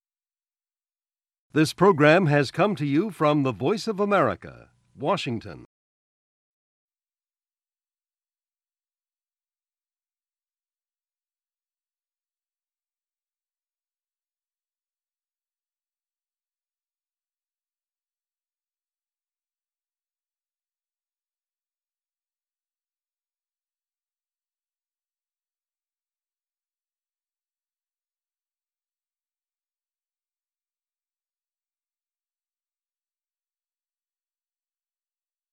This program has come to you from the Voice of America, Washington.